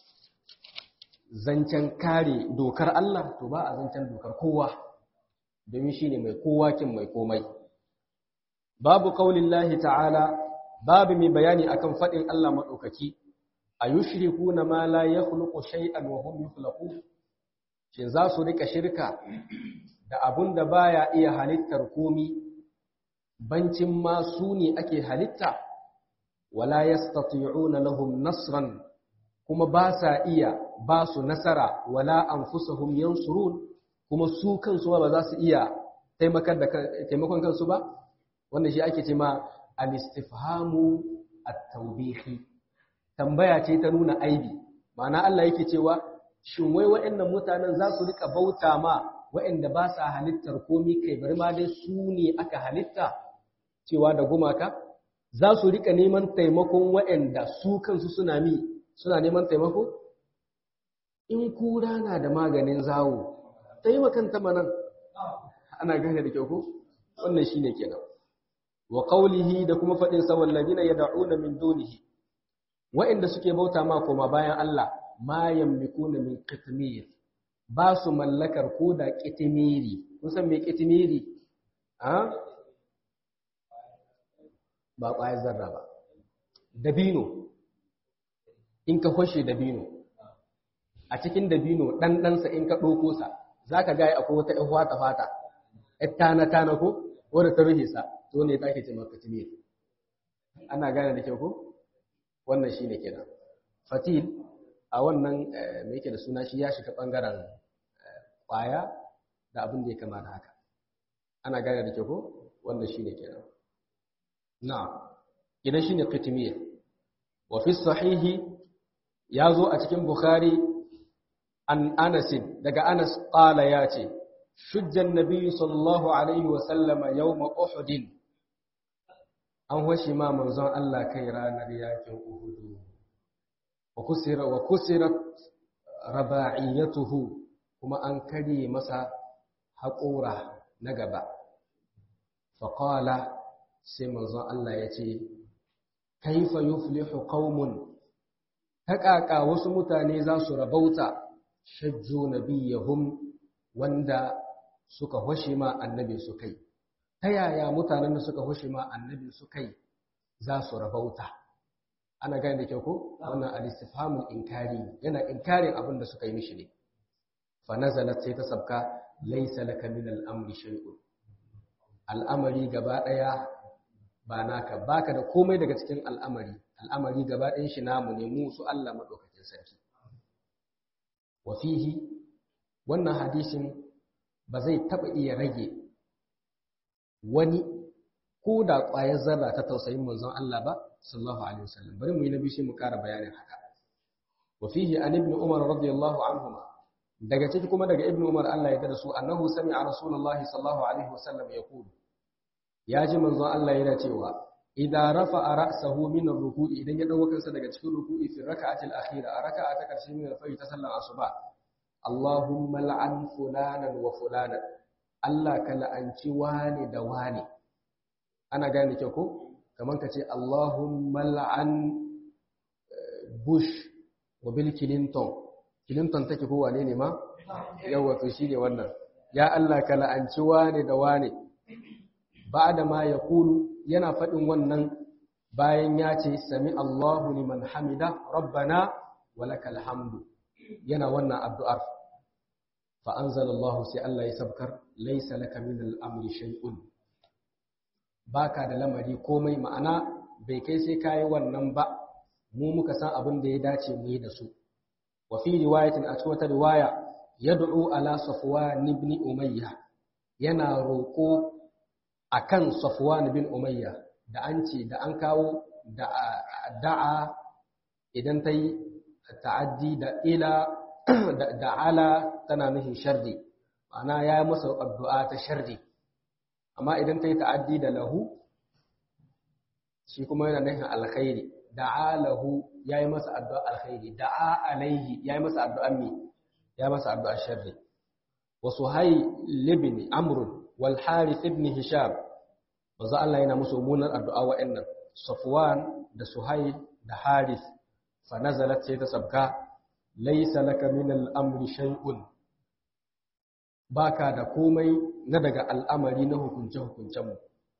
zancen kare dokar Allah to ba a zancen dokar kowa domin shine mai kowa kin mai komai babu qaulillahi ta'ala babu mai bayani akan fadin Allah madaukaki ayushrikuna ma la yakhluqu shay'an wa hum yukhlaqun shin za su rika shirka da abun da baya iya halittar komi bancin ma su ne ake halitta wala yastati'una lahum nasran kuma ba sa iya ba su nasara wala anfusuhum yansurun kuma su kansu ba za su iya taimakon kansu ba wannan shi ake ce ma al-istifhamu at-tawbihi tambaya ce ta nuna aibi ma'ana Allah yake cewa shin wai waɗannan mutanen za su rika bauta ma waɗanda ba sa halittar komi kai bari ma dai su ne aka halitta cewa da gumaka za su rika neman taimakon waɗanda su kansu suna mi suna neman taimako in kura na da maganin zawo taimakan ta manan ana gane da kyau ko wannan shine kenan wa qawlihi da kuma fadin sa wallazina yad'una min dunihi waɗanda suke bauta ma koma bayan Allah ma yamlikuna min qitmir ba su mallakar ko da kitimiri kun san me kitimiri a ba ƙwayar zarra ba dabino in ka hoshe dabino a cikin dabino ɗanɗansa in ka ɗoko sa za ka gaya akwai wata ‘yan fata fata ‘yan tana-tana ko wanda ta rufe sa to ne take ce maka timir ana gane da kyau ko wannan shine kenan fatil a wannan me yake da suna shi ya shiga bangaren kwaya da abin da ya kama da haka ana gane da kyau ko wannan shine kenan na'am idan shine qitmir wa fi sahihi yazo a cikin bukhari an anas daga anas qala yace shujja an-nabi sallallahu alaihi wa sallama yawm uhud an washi ma manzon Allah kai ranar yakin uhud wa kusira wa kusirat raba'iyatuhu kuma an kare masa haƙora na gaba faƙala sai manzon Allah ya ce kaifa yuflihu qaumun haƙaƙa wasu mutane za su rabauta shajju nabiyahum wanda suka hoshe ma annabi su kai ta yaya mutanen da suka hoshe ma annabi su kai za su rabauta ana gane da kyau ko wannan al-istifhamul inkari yana inkarin abin da suka yi mishi ne fa nazalat sai ta sabka laysa laka min al-amri shay'un al'amari gaba daya ba naka baka da komai daga cikin al'amari al'amari gaba ɗayan shi namu ne mu su Allah madaukakin sarki wa fihi wannan hadisin ba zai taba iya rage wani ko da ƙwayar zarra ta tausayin manzon Allah ba sallallahu alaihi wasallam bari mu yi nabi shi mu ƙara bayanin haka wa fihi an ibn umar radiyallahu anhuma daga ciki kuma daga ibn umar Allah ya tada su annahu sami'a rasulullahi sallallahu alaihi wasallam yaqulu ya ji manzon Allah yana cewa idza rafa'a ra'sahu min ar-ruku'i idan ya dawo kansa daga cikin ruku'i fi raka'atil akhira a raka'a ta karshe min al-fajr ta sallar asuba Allahumma la'an fulanan wa fulanan Allah ka la'anci wani da wani ana gane kyau ko kamar ka ce Allahumma la'an Bush wa Bill Clinton Clinton take ko wane ne ma yawa to shine wannan ya Allah ka la'anci wane da wane ba'da ma yaqulu yana fadin wannan bayan ya ce sami Allahu liman hamida rabbana walakal hamdu yana wannan addu'ar fa anzalallahu sai Allah ya sabkar laysa laka min al-amri shay'un baka da lamari komai ma'ana bai kai sai kayi wannan ba mu muka san abin da ya dace mu yi da su wa fi riwayatin a cikin wata riwaya yad'u ala safwan ibn umayya yana roko akan safwan ibn umayya da an ce da an kawo da da'a idan ta yi ta'addi da ila da ala tana nufin sharri ma'ana ya yi masa addu'a ta sharri amma idan ta yi ta'addi da lahu shi kuma yana nufin alkhairi da'a lahu ya yi masa addu'a alkhairi da'a alaihi ya yi masa addu'a mi ya masa addu'a sharri wa suhai libni amrun wal harith ibn hisham manzo Allah yana musu munar addu'a wa'annan safwan da suhai da harith fa nazalat sai ta sabka laysa laka min al-amri shay'un baka da komai na daga al'amari na hukunce-hukuncenmu.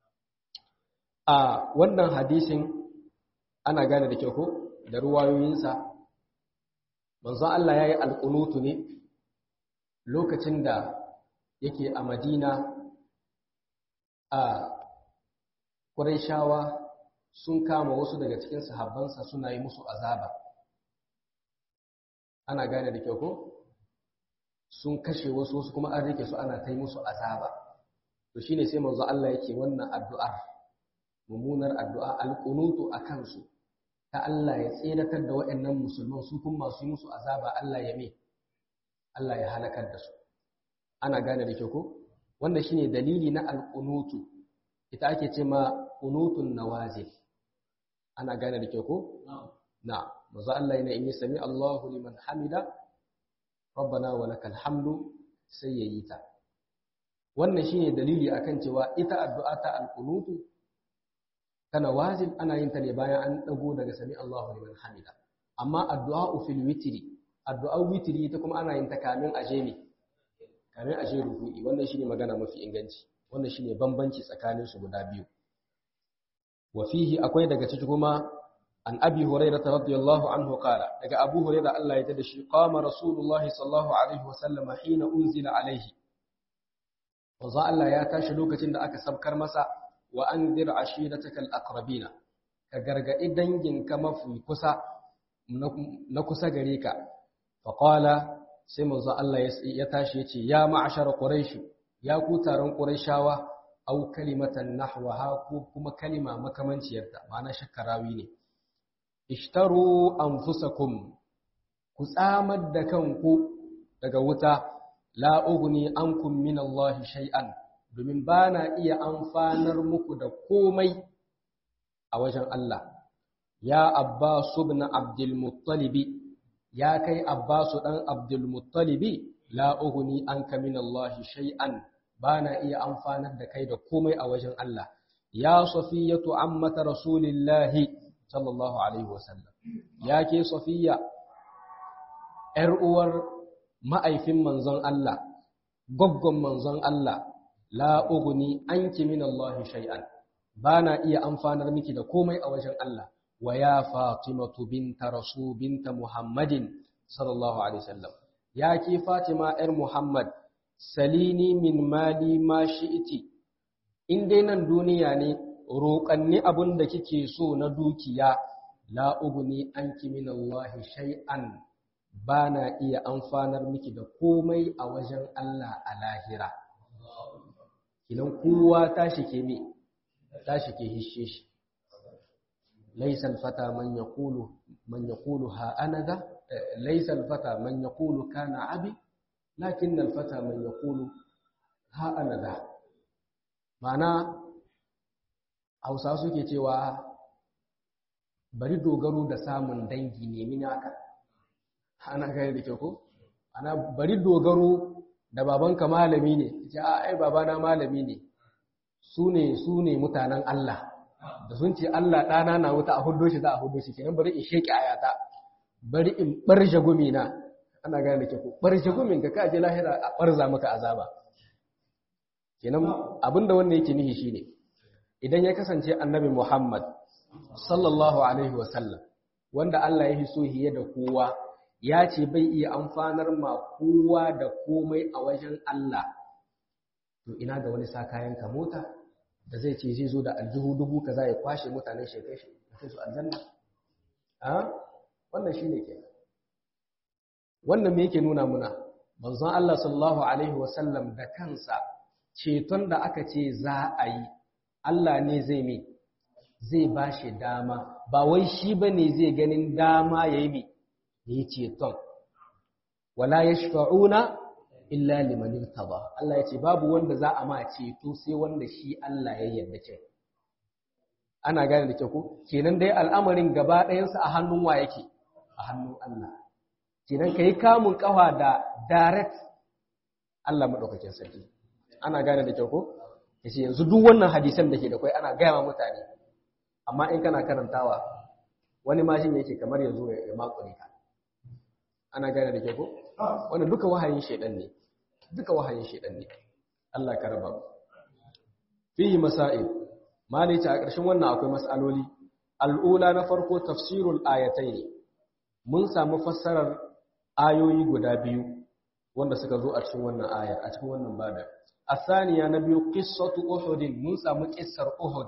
A wannan hadisin ana gane da kyau ko da ruwayoyinsa, manzon Allah ya yi alƙunutu ne lokacin da yake a Madina a Qurayshawa sun kama wasu daga cikin sahabbansa suna yi musu azaba. Ana gane da kyau ko? sun kashe wasu wasu kuma an rike su ana ta yi musu azaba to shine sai manzo Allah yake wannan addu'ar mummunar addu'a alqunutu akan su ta Allah ya tseratar da waɗannan musulman su kuma masu yi musu azaba Allah ya me Allah ya halakar da su ana gane da kyau ko wannan shine dalili na alqunutu ita ake ce ma qunutun nawazil ana gane da kyau ko na manzo Allah yana in yi sami Allahu liman hamida rabbana wa lakal hamdu sai yayi ta wannan shine dalili akan cewa ita addu'a ta alqunutu kana wajib ana yin ta ne bayan an dago daga sami Allahu liman hamida amma addu'a fil witri addu'a witri ita kuma ana yin ta kamin aje ne kamin aje ruku'i wannan shine magana mafi inganci wannan shine bambanci tsakanin su guda biyu wa fihi akwai daga ciki kuma an abi hurairah radiyallahu anhu qala daga abu hurairah Allah ya tada shi qama rasulullahi sallallahu alaihi wasallam hina unzila alaihi wanzu Allah ya tashi lokacin da aka sabkar masa wa anzir ashiratakal aqrabina ka gargadi danginka mafi kusa na kusa gare ka fa qala sai manzo Allah ya tashi yace ya ma'ashar quraish ya ku taron quraishawa au kalimatan nahwaha ko kuma kalima makamanciyarta ma'ana shakkarawi ne ishtaru anfusakum ku tsamar da kanku daga wuta la ughni ankum min Allah shay'an domin bana iya amfanar muku da komai a wajen Allah ya Abbas ibn Abdul Muttalib ya kai Abbas dan Abdul Muttalib la ughni anka min Allah shay'an bana iya amfanar da kai da komai a wajen Allah ya Safiyatu ammata Rasulillahi sallallahu alaihi wasallam ya ke Safiya ‘yar uwar ma'aifin manzon Allah, goggon manzon Allah, la'uguni an min Allah shay'an, ba na iya amfanar miki da komai a wajen Allah, wa ya Fatimatu binta Rasu binta Muhammadin, sallallahu Alaihi wasallam. Ya ke Fatima ‘yar Muhammad, salini min mali ma shi'iti, in dai nan duniya ne, roƙanni abin da kike so na dukiya, la'uguni an min Allah shay'an. ba na iya amfanar miki da komai a wajen Allah a lahira. Idan kowa tashi ke me, tashi ke hishe shi. Laisal fata man ya kulu ha anada, laisal fata man ya kulu kana abi, lakin nan fata man ya kulu ha anada. Mana, Hausa suke cewa bari dogaro da samun dangi nemi naka. ana gane da kyau ko ana bari dogaro da babanka malami ne ce a ai babana malami ne su ne su ne mutanen Allah da sun ce Allah ɗana na wuta a hudo shi za a hudo shi kenan bari in sheki ayata bari in barje gumi na ana gane da kyau ko barje gumin ka kaje lahira a barza maka azaba kenan abinda wannan yake nihi shine idan ya kasance annabi Muhammad sallallahu alaihi wasallam wanda Allah ya hiso hiye da kowa ya ce bai iya amfanar ma kowa da komai a wajen Allah to ina ga wani sakayen ka mota da zai ce zai zo da aljihu dubu kaza ya kwashe mutanen shekai shi kai su aljanna a wannan shine ke wannan me yake nuna muna manzon Allah sallallahu alaihi wasallam da kansa ceton da aka ce za a yi Allah ne zai me zai bashi dama ba wai shi bane zai ganin dama yayi me ya yi ceton wala ya shafa'una illa liman irtaba Allah ya ce babu wanda za a ma ceto sai wanda shi Allah ya yarda ce ana gane da ke ku kenan dai al'amarin gaba ɗayansa a hannun wa yake a hannun Allah kenan kai kamun kafa da direct Allah madaukakin sarki ana gane da ke ku yace yanzu duk wannan hadisan da ke da kai ana gaya wa mutane amma in kana karantawa wani mashin yake kamar yanzu ya makure ka ana gane da ke ko wannan duka wahayin shedan ne duka wahayin shedan ne Allah ka raba fihi masail malai ta a ƙarshen wannan akwai mas'aloli al'ula na farko tafsirul ayatayn mun samu fassarar ayoyi guda biyu wanda suka zo a cikin wannan ayar a cikin wannan bada asaniya na biyu qissatu uhud mun samu qissar uhud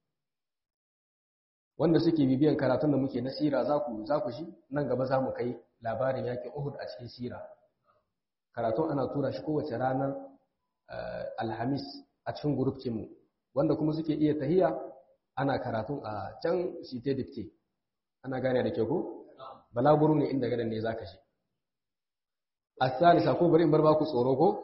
wanda suke bibiyan karatun da muke na sira za ku za ku shi nan gaba za mu kai labarin yakin Uhud a cikin sira karatun ana tura shi kowace ranar alhamis a cikin gurufcinmu wanda kuma suke iya tahiya ana karatun a can site dipte ana gane da ke ko balaguru ne inda gadan ne za ka shi asalisa ko bari in bar baku tsoro ko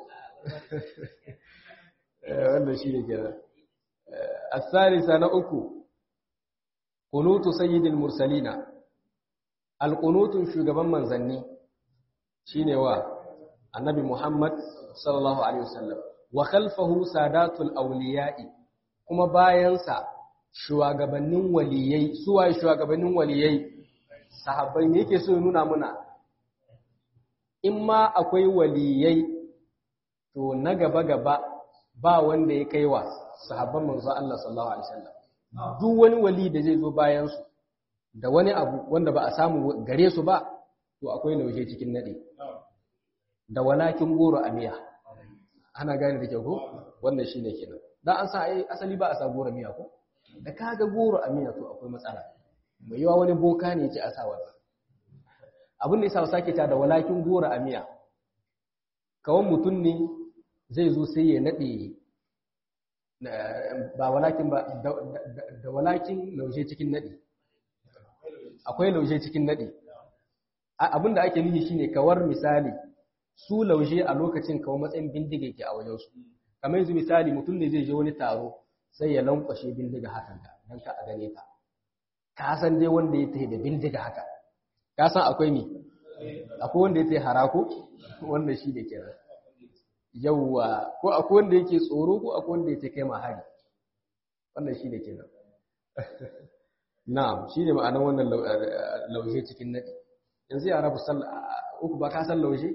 wanda shi ne kenan asalisa na uku kunutu sayyidil mursalina alƙunutun shugaban manzanni shine wa annabi Muhammad sallallahu alaihi wasallam wa khalfahu sadatul awliya'i kuma bayansa shugabannin waliyai suwaye shugabannin waliyai sahabbai ne yake so ya nuna muna in ma akwai waliyai to na gaba gaba ba wanda ya kaiwa sahabban manzo Allah sallallahu alaihi wasallam duk wani wali da zai zo bayan su da wani abu wanda ba a samu gare su ba to akwai lauje cikin nade da walakin goro a miya ana gane da kyau ko wannan shine kenan dan an sa ai asali ba a sa goro miya ko da kaga goro a miya to akwai matsala mai yawa wani boka ne yake a sa wannan abin da yasa sake ta da walakin goro a miya kawan mutum ne zai zo sai ya nade ba walakin ba da walakin laushe cikin nadi akwai laushe cikin nadi abin da ake nufi shine kawar misali su laushe a lokacin kawo matsayin bindiga yake a wajensu kamar yanzu misali mutum ne zai je wani taro sai ya lankwashe bindiga hakan ka don ka a gane ta ka san dai wanda ya tafi da bindiga haka ka san akwai mi akwai wanda ya tafi harako wanda shi da kenan yawwa ko akwai wanda yake tsoro ko akwai wanda yake kai ma hari wannan shi da kenan na'am shi ne ma'anar wannan laushe cikin nadi yanzu ya rabu uku ba ka san laushe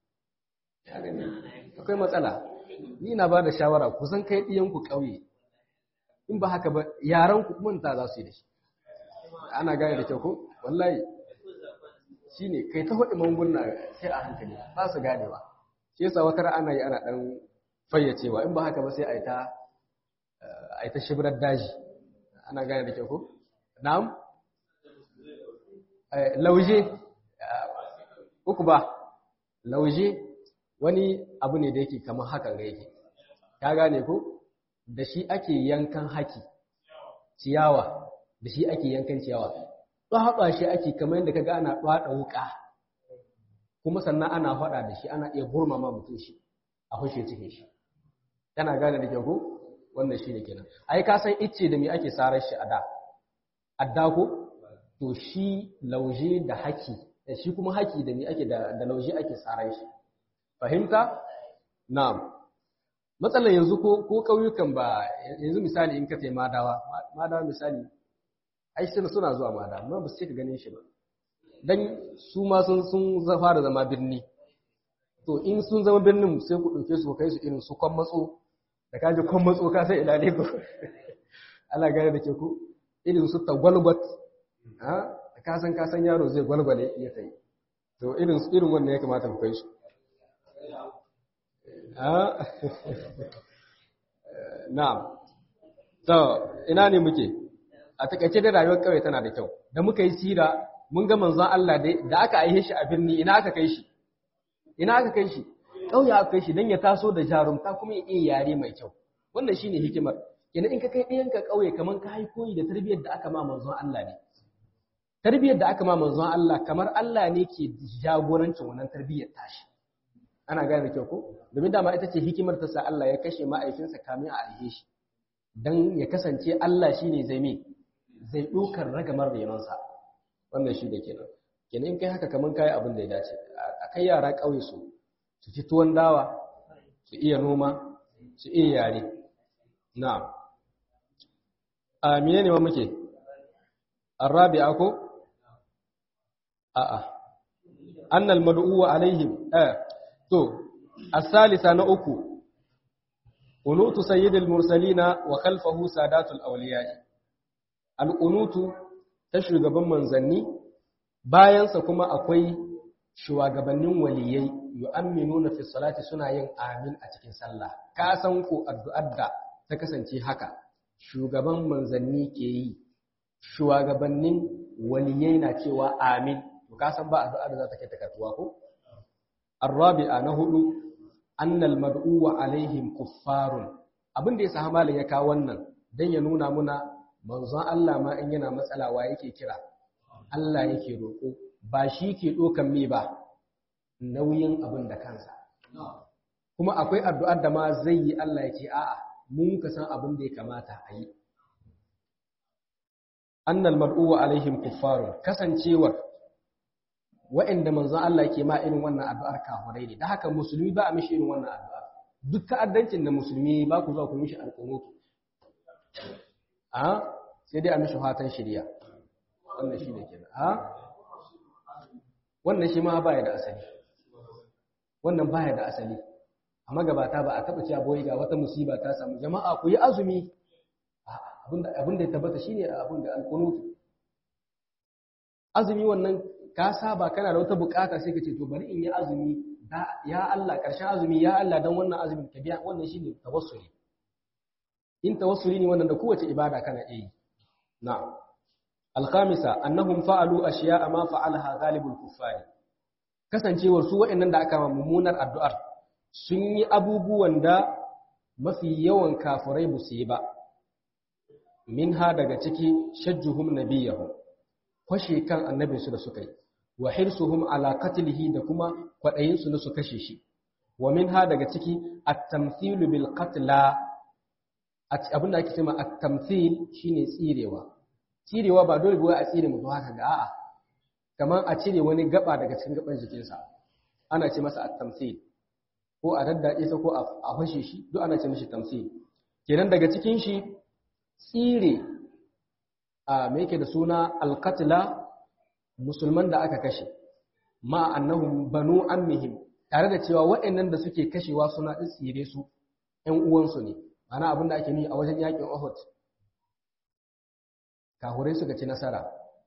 akwai matsala ni na ba da shawara kusan kai ɗiyanku ƙauye in ba haka ba yaran ku manta za su yi da shi ana gane da kyau ko wallahi shi ne kai ta faɗi manguna sai a hankali ba su gane ba shi yasa wata ana yi ana ɗan fayyacewa in ba haka ba sai a yi ta a yi ta shibirar daji ana gane da kyau ko na'am lauje uku ba lauje wani abu ne da yake kamar hakan ga yake ka gane ko da shi ake yankan haki ciyawa da shi ake yankan ciyawa haɗa shi ake kamar yadda kaga ana ɗwaɗa wuƙa kuma sannan ana faɗa da shi ana iya burmama mutum shi a hushe cikin shi yana gane da kyau wannan shi ne kenan ai ka san icce da me ake sarar shi a da adda ko to shi lauje da haki da shi kuma haki da me ake da da lauje ake sarar shi fahimta na'am matsalar yanzu ko ko kauyukan ba yanzu misali in ka tai madawa madawa misali ai suna suna zuwa madawa amma ba su ka ganin shi ba dan su ma sun sun fara zama birni to in sun zama birnin sai ku dauke su kai su irin su kwan matso da kaje kwan matso ka sai ina ne ko Allah gane da ke ku irin su tagwalgwat ha ka san ka san yaro zai gwalgwale ya tai to irin irin wannan ya kamata ku kai su Na'am. To, ina ne muke? A takaice da rayuwar kawai tana da kyau. Da muka yi sira, mun ga manzon Allah da aka aihe shi a birni, ina aka kai shi? Ina aka kai shi? Ƙauye aka kai shi don ya taso da jarumta kuma ya iya yare mai kyau. Wannan shine hikimar. Ina in ka kai ɗayanka ƙauye kamar ka haikoyi da tarbiyyar da aka ma manzon Allah ne. Tarbiyyar da aka ma manzon Allah kamar Allah ne ke jagorancin wannan tarbiyyar tashi. ana gane da kyau ko domin dama ita ce hikimar ta sa Allah ya kashe ma'aikinsa kamin a aihe shi dan ya kasance Allah shine zai me zai dokar ragamar renonsa wannan shi da kenan kenan in kai haka kaman kai abin da ya dace a kai yara kauye su su ci tuwon dawa su iya noma su iya yare na'am a menene wa muke arabi'a ko a'a annal mad'u alaihim eh To, asalisa na uku, unutu sayyidul mursalina wa khalfahu sadatul awliya'i. Al'unutu ta shugaban manzanni, bayansa kuma akwai shugabannin waliyai yu'amminuna fi salati suna yin amin a cikin sallah. Ka san ko addu'ar da ta kasance haka, shugaban manzanni ke yi, shugabannin waliyai na cewa amin. To ka san ba addu'ar da za ta kai takatuwa ko? الرابعة نهض أن المدعو عليهم كفار abin da ya sa malam ya kawo wannan dan ya nuna muna manzon Allah ma in yana matsala wa yake kira Allah yake roko ba shi ke dokan me ba nauyin abin da kansa kuma akwai addu'ar da ma zai yi Allah ya ce a'a mun ka san abin da ya kamata a yi annal mad'u alaihim kuffarun kasancewar wa'anda manzon Allah ke ma irin wannan addu'ar kafirai ne da haka musulmi ba a mishi irin wannan addu'a duk ta'addancin da musulmi ba ku zuwa ku mishi alƙunutu a sai dai a mishi fatan shirya wannan shi ne kenan a wannan shi ma baya da asali wannan baya da asali a magabata ba a taɓa cewa boye ga wata musiba ta samu jama'a ku yi azumi abin da ya tabbata shine abin da alƙunutu azumi wannan ka saba kana da wata bukata sai ka ce to bari in yi azumi ya Allah karshen azumi ya Allah dan wannan azumin ka biya wannan shine tawassuli in tawassuli ne wannan da kowace ibada kana iya yi na'am al-khamisa annahum fa'alu ashiya'a ma fa'alaha ghalibul kuffari kasancewar su waɗannan da aka mummunar addu'ar sun yi abubuwan da mafi yawan kafirai ba su yi ba minha daga ciki shajjuhum nabiyahum kwashe kan annabinsu da suka yi wa hirsuhum ala qatlihi da kuma kwadayin su na su kashe shi wa minha daga ciki at-tamthil bil qatla abinda ake cewa at-tamthil shine tsirewa tsirewa ba dole ba a tsire mutum haka ga a'a kamar a cire wani gaba daga cikin gaban jikinsa ana ce masa at-tamthil ko a daddade sa ko a fashe shi duk ana ce mishi tamthil kenan daga cikin shi tsire a me yake da suna al-qatla musulman da aka kashe ma annahum banu ammihim tare da cewa waɗannan da suke kashewa suna tsire su ƴan uwansu ne ana abin da ake ni a wajen yakin Uhud kahurai suka ci nasara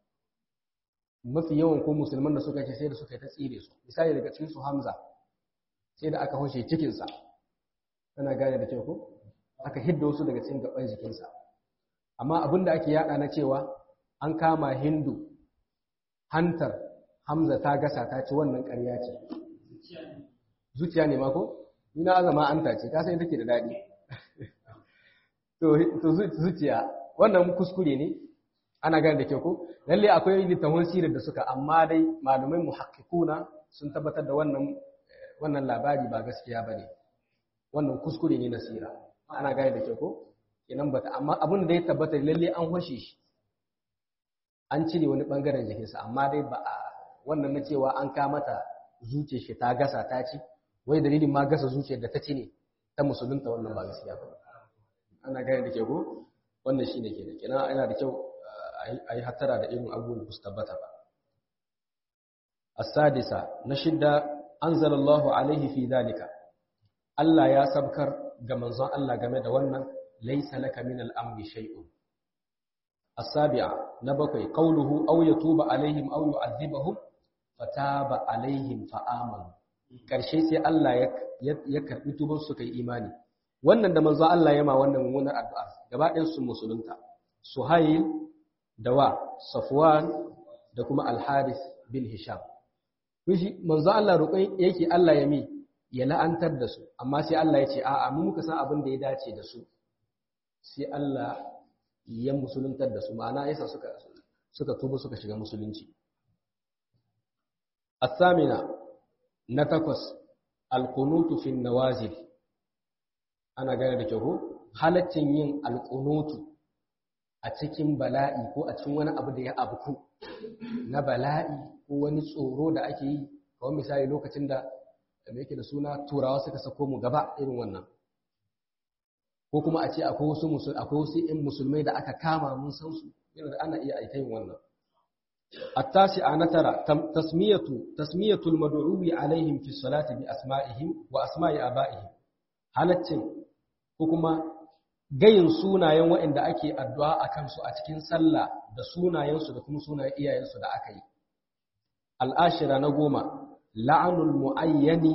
mafi yawan ko musulman da suka ce sai da suka yi ta tsire su misali daga cikin su Hamza sai da aka hoshe cikin sa kana gane da kyau ko aka hidda wasu daga cikin gaban jikinsa amma abin da ake yada na cewa an kama Hindu hantar Hamza ta gasa ta ci wannan ƙarya ce zuciya ne ma ko ina azama anta ce ka san take da daɗi to zuciya wannan kuskure ne ana gane da ke ko lalle akwai littafin sirar da suka amma dai malamai muhakkikuna sun tabbatar da wannan wannan labari ba gaskiya bane wannan kuskure ne na sira ana gane da ke ko kenan bata amma abin da ya tabbata lalle an hoshe shi an cire wani bangaren jikinsa amma dai ba a wannan na cewa an kamata zuciyar shi ta gasa ta ci wai dalilin ma gasa zuciyar da ta ci ne ta musulunta wannan ba gaskiya ba ana gane da ke ko wannan shi ne ke da kina yana da kyau a yi hattara da irin abubuwan da su tabbata ba asadisa na shidda anzalallahu alaihi fi dalika Allah ya sabkar ga manzon Allah game da wannan laysa laka min al-amri shay'un as-sabi'a na bakwai qawluhu aw yatuba alaihim aw yu'adhibahum fataba alaihim fa'amanu karshe sai Allah ya karbi tuban su kai imani wannan da manzo Allah ya ma wannan mummunar addu'a gaba ɗayan su musulunta Suhail da wa Safwan da kuma Al-Haris bin Hisham Kushi manzo Allah roƙon yake Allah ya mi ya la'antar da su amma sai Allah ya ce a'a mu muka san abin da ya dace da su sai Allah ya musuluntar da su ma'ana yasa suka suka tuba suka shiga musulunci الثامنة نتقص القنوت في النوازل ana gane da kyau halaccin yin alƙunutu a cikin bala'i ko a cikin wani abu da ya abuku na bala'i ko wani tsoro da ake yi kawai misali lokacin da da yake da suna turawa suka sako mu gaba irin wannan ko kuma a ce akwai wasu musul akwai wasu ƴan musulmai da aka kama mun san su yana da ana iya aika yin wannan التاسعة نترى تسمية تسمية المدعو عليهم في الصلاة بأسمائهم وأسماء آبائهم halaccin ko kuma gayin sunayen waɗanda ake addu'a a kansu a cikin sallah da sunayensu da kuma sunayen iyayensu da aka yi. Al'ashira na goma, la'anul mu'ayyani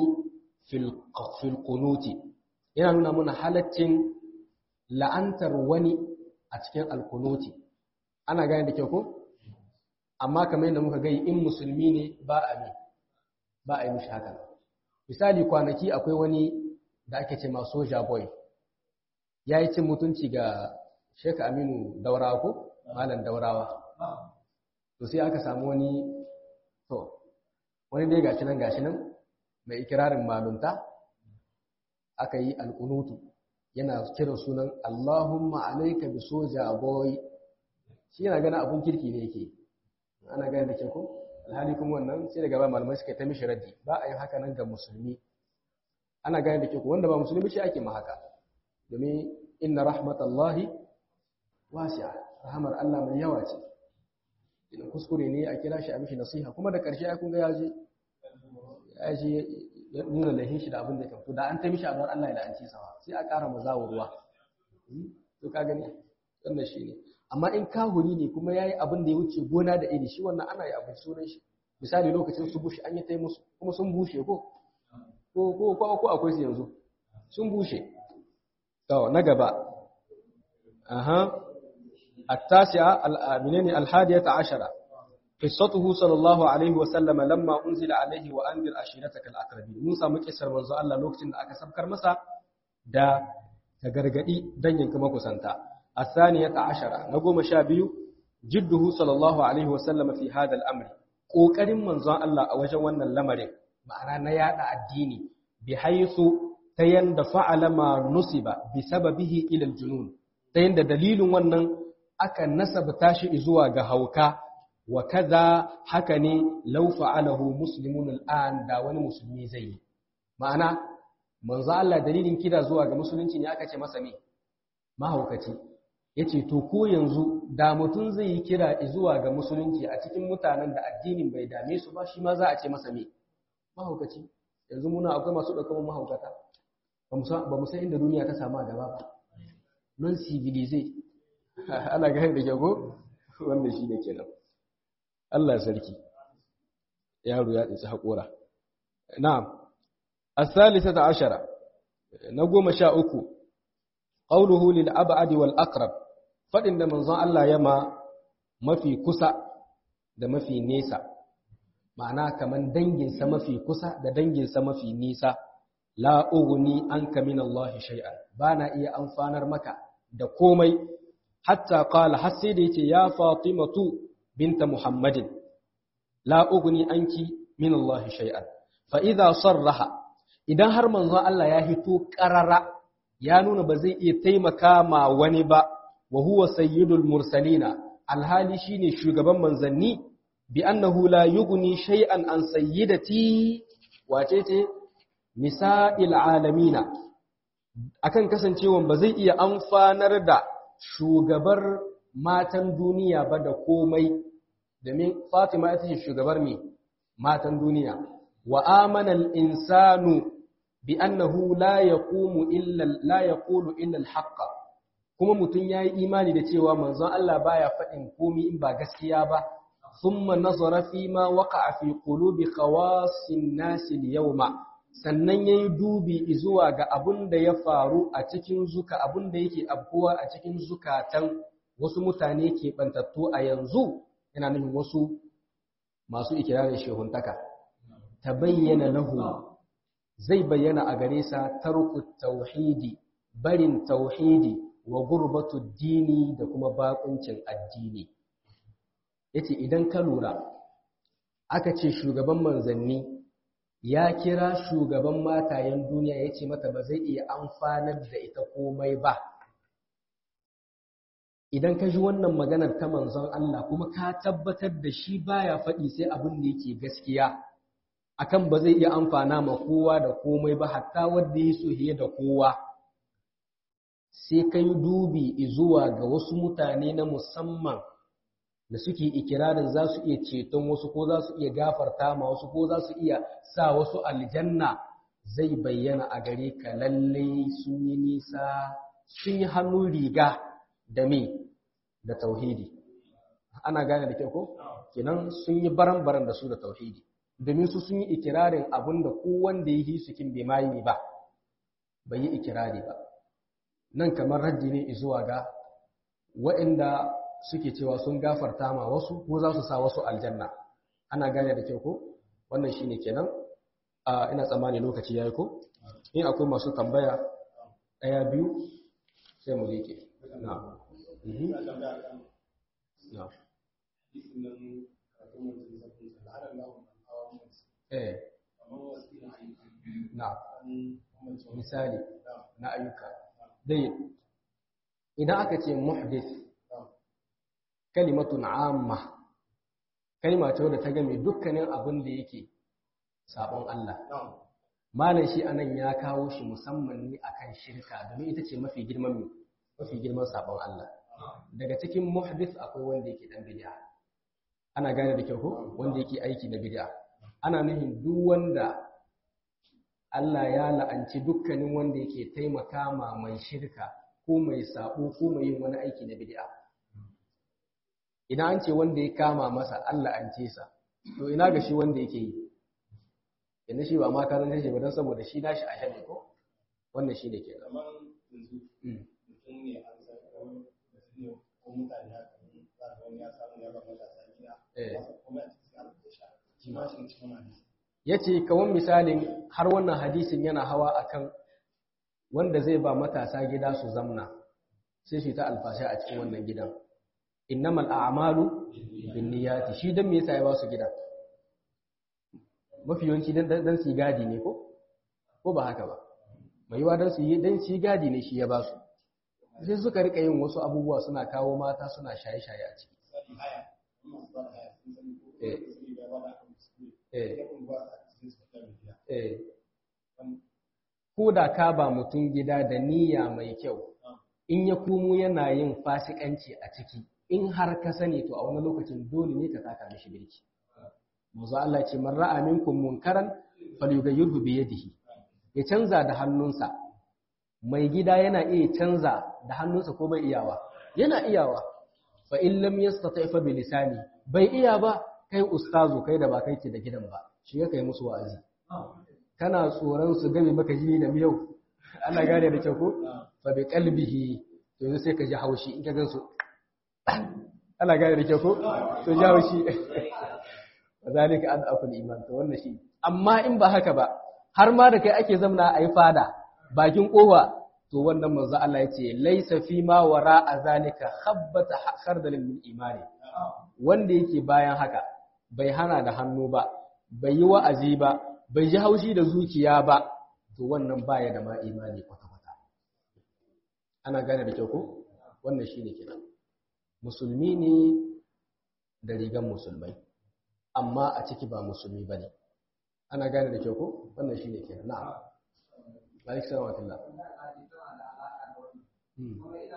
fil kunuti, yana nuna muna halaccin la'antar wani a cikin alkunuti. Ana gane da kyau ko? Amma kamar yadda muka gai in musulmi ne ba a ne, ba a yi mishi haka. Misali kwanaki akwai wani da ake ce ma soja boy ya yi cin mutunci ga Sheikh Aminu Daurawa ko Malam Daurawa to sai aka samu wani to wani dai gashi nan gashi nan mai ikirarin malunta aka yi alkunutu yana kiran sunan Allahumma alayka bi soja boy shi yana gana abun kirki ne yake ana gani da ke ko alhali kuma wannan sai daga ba malamai suka ta mishi raddi ba a yi haka nan ga musulmi ana gane da ke ku wanda ba musulmi shi ake ma haka domin inna rahmatallahi wasi'a rahamar Allah mai yawa ce idan kuskure ne a kira shi a mishi nasiha kuma da ƙarshe ya kunga ya je ya je ya nuna lahin shi da abin da ya kamto da an ta mishi abar Allah ya la'anci sawa sai a ƙara mazawa ruwa to ka gani wannan shi ne amma in kahuri ne kuma ya yi abin da ya wuce gona da iri shi wannan ana yi abin sunan shi misali lokacin su bushe an yi ta musu kuma sun bushe ko ko ko ko ko akwai su yanzu sun bushe to na gaba aha التاسعة منين الحادية عشرة قصته صلى الله عليه وسلم لما أنزل عليه وأنذر عشيرتك الأقربين موسى مكسر منذ الله لوقتين da aka sabkar masa da ta gargadi dangin kuma kusanta الثانية عشرة نقوم شابيو جده صلى الله عليه وسلم في هذا الأمر ƙoƙarin manzon Allah a wajen wannan lamarin ma'ana na yada addini bi haythu ta yanda fa'ala ma nusiba bi sababihi ila al-junun ta yanda dalilin wannan aka nasabta shi zuwa ga hauka wa kaza haka ne law fa'alahu muslimun al'an da wani musulmi zai yi ma'ana manzo Allah dalilin kira zuwa ga musulunci ne aka ce masa me mahaukaci yace to ko yanzu da mutum zai yi kira zuwa ga musulunci a cikin mutanen da addinin bai dame su ba shi ma za a ce masa me mahaukaci yanzu muna akwai masu ɗaukar mahaukata ba mu san inda duniya ta samu a gaba ba non civilize ana gani da kyago wannan shi ne kenan Allah sarki yaro ya tsinci haƙora na'am as-salisata ashara na goma sha uku qawluhu lil ab'ad wal aqrab fadin da manzon Allah ya ma mafi kusa da mafi nesa ma'ana kaman danginsa mafi kusa da danginsa mafi nisa la ughni anka min Allah shay'an bana iya amfanar maka da komai hatta qala har sai da yace ya fatimatu binta muhammadin la ughni anki min Allah shay'an fa idha sarraha idan har manzon Allah ya hito qarara ya nuna ba zai iya taimaka ma wani ba wa huwa sayyidul mursalina alhali shine shugaban manzanni bi annahu la yughni shay'an an sayyidati wace ce nisa'il alamina akan kasancewan ba zai iya amfanar da shugabar matan duniya ba da komai domin Fatima ita ce shugabar me matan duniya wa amana al-insanu bi annahu la yaqumu illa la yaqulu illa al-haqq kuma mutun yayi imani da cewa manzon Allah baya faɗin komai in ba gaskiya ba thumma nazara fi ma waqa'a fi qulubi khawasin nas al-yawma sannan yayi dubi zuwa ga abun da ya faru a cikin zuka abun da yake abkuwa a cikin zukatan wasu mutane ke bantattu a yanzu yana nufin wasu masu ikirarin shehuntaka ta bayyana lahu zai bayyana a gare sa tarku tauhidi barin tauhidi wa gurbatu dini da kuma bakuncin addini yace idan ka lura aka ce shugaban manzanni ya kira shugaban matayen duniya yace mata ba zai iya amfanar da ita komai ba idan ka ji wannan maganar ta manzon Allah kuma ka tabbatar da shi baya faɗi sai abin da yake gaskiya akan ba zai iya amfana ma kowa da komai ba hatta wanda ya so hiye da kowa sai kai dubi zuwa ga wasu mutane na musamman da suke ikirarin za su iya ceton wasu ko za su iya gafarta ma wasu ko za su iya sa wasu aljanna zai bayyana a gare ka lalle sun yi nisa sun yi hannun riga da me da tauhidi ana gane da kyau ko kenan sun yi baran-baran da su da tauhidi domin su sun yi ikirarin abin da wanda ya yi sukin bai mayi ba bai yi ikirari ba nan kamar raddi ne zuwa ga waɗanda suke cewa sun gafarta ma wasu ko za su sa wasu aljanna ana gane da kyau ko wannan shine kenan a ina tsammani lokaci yayi ko in akwai masu tambaya ɗaya biyu sai mu rike na'am na'am eh na misali na ayyuka dai idan aka ce muhdith kalimatun amma kalma ce wadda ta game dukkanin abin da yake sabon Allah malam shi anan ya kawo shi musamman ne akan shirka domin ita ce mafi girman mafi girman sabon Allah daga cikin muhdith akwai wanda yake dan bid'a ana gane da kyau ko wanda yake aiki da bid'a ana nufin duk wanda Allah ya la'anci dukkanin wanda yake taimaka ma mai shirka ko mai sabo ko mai yin wani aiki na bid'a idan an ce wanda ya kama masa Allah an ce sa to ina ga shi wanda yake yi yanzu shi ba ma ka zanta shi ba don saboda shi nashi a ne ko wannan shi ne ke nan kamar yanzu mutum ne an san ko mutum ne ko mutane haka ne za ka wani ya samu ya ba matasa gida Eh. ba kuma a cikin alƙa sha shi ma shi cikin hadisi ya ce kawan misalin har wannan hadisin yana hawa akan wanda zai ba matasa gida su zamna sai shi ta alfasha a cikin wannan gidan innamal a'malu binniyati shi dan me yasa ya ba su gidan mafi yawanci dan dan su yi gadi ne ko ko ba haka ba mai yiwa dan su yi dan su yi gadi ne shi ya ba su sai suka rika yin wasu abubuwa suna kawo mata suna shaye-shaye a ciki misali haya in masu ba da haya sun sani ko Eh. kuma su ya ba da akan su eh ya kuma ba sa cikin su ta biya eh ko da ka ba mutum gida da niyya mai kyau in ya komo yana yin fasikanci a ciki in har ka sani to a wani lokacin dole ne ka taka mishi birki manzo Allah ce man ra'a minkum munkaran falyughayyirhu bi yadihi ya canza da hannunsa mai gida yana iya canza da hannunsa ko bai iyawa yana iyawa fa in lam yastati fa bi lisani bai iya ba kai ustazu kai da ba kai ke da gidan ba shi ya kai musu wa'azi kana tsoron su game maka jini da miyau ana gane da kyau ko fa bi qalbihi to yanzu sai ka ji haushi in ka gan su ana gane da kyau ko to ji haushi zalika an aful iman to wannan shi amma in ba haka ba har ma da kai ake zamna ayi fada bakin kofa to wannan manzo Allah yace laysa fi ma wara azalika khabbata khardal min imani wanda yake bayan haka bai hana da hannu ba bai yi wa'azi ba bai ji haushi da zuciya ba to wannan baya da ma imani kwata-kwata ana gane da kyau ko wannan shine kenan musulmi ne da rigan musulmai amma a ciki ba musulmi bane ana gane da kyau ko wannan shine kenan na'am alaikum salam wa rahmatullah Hmm.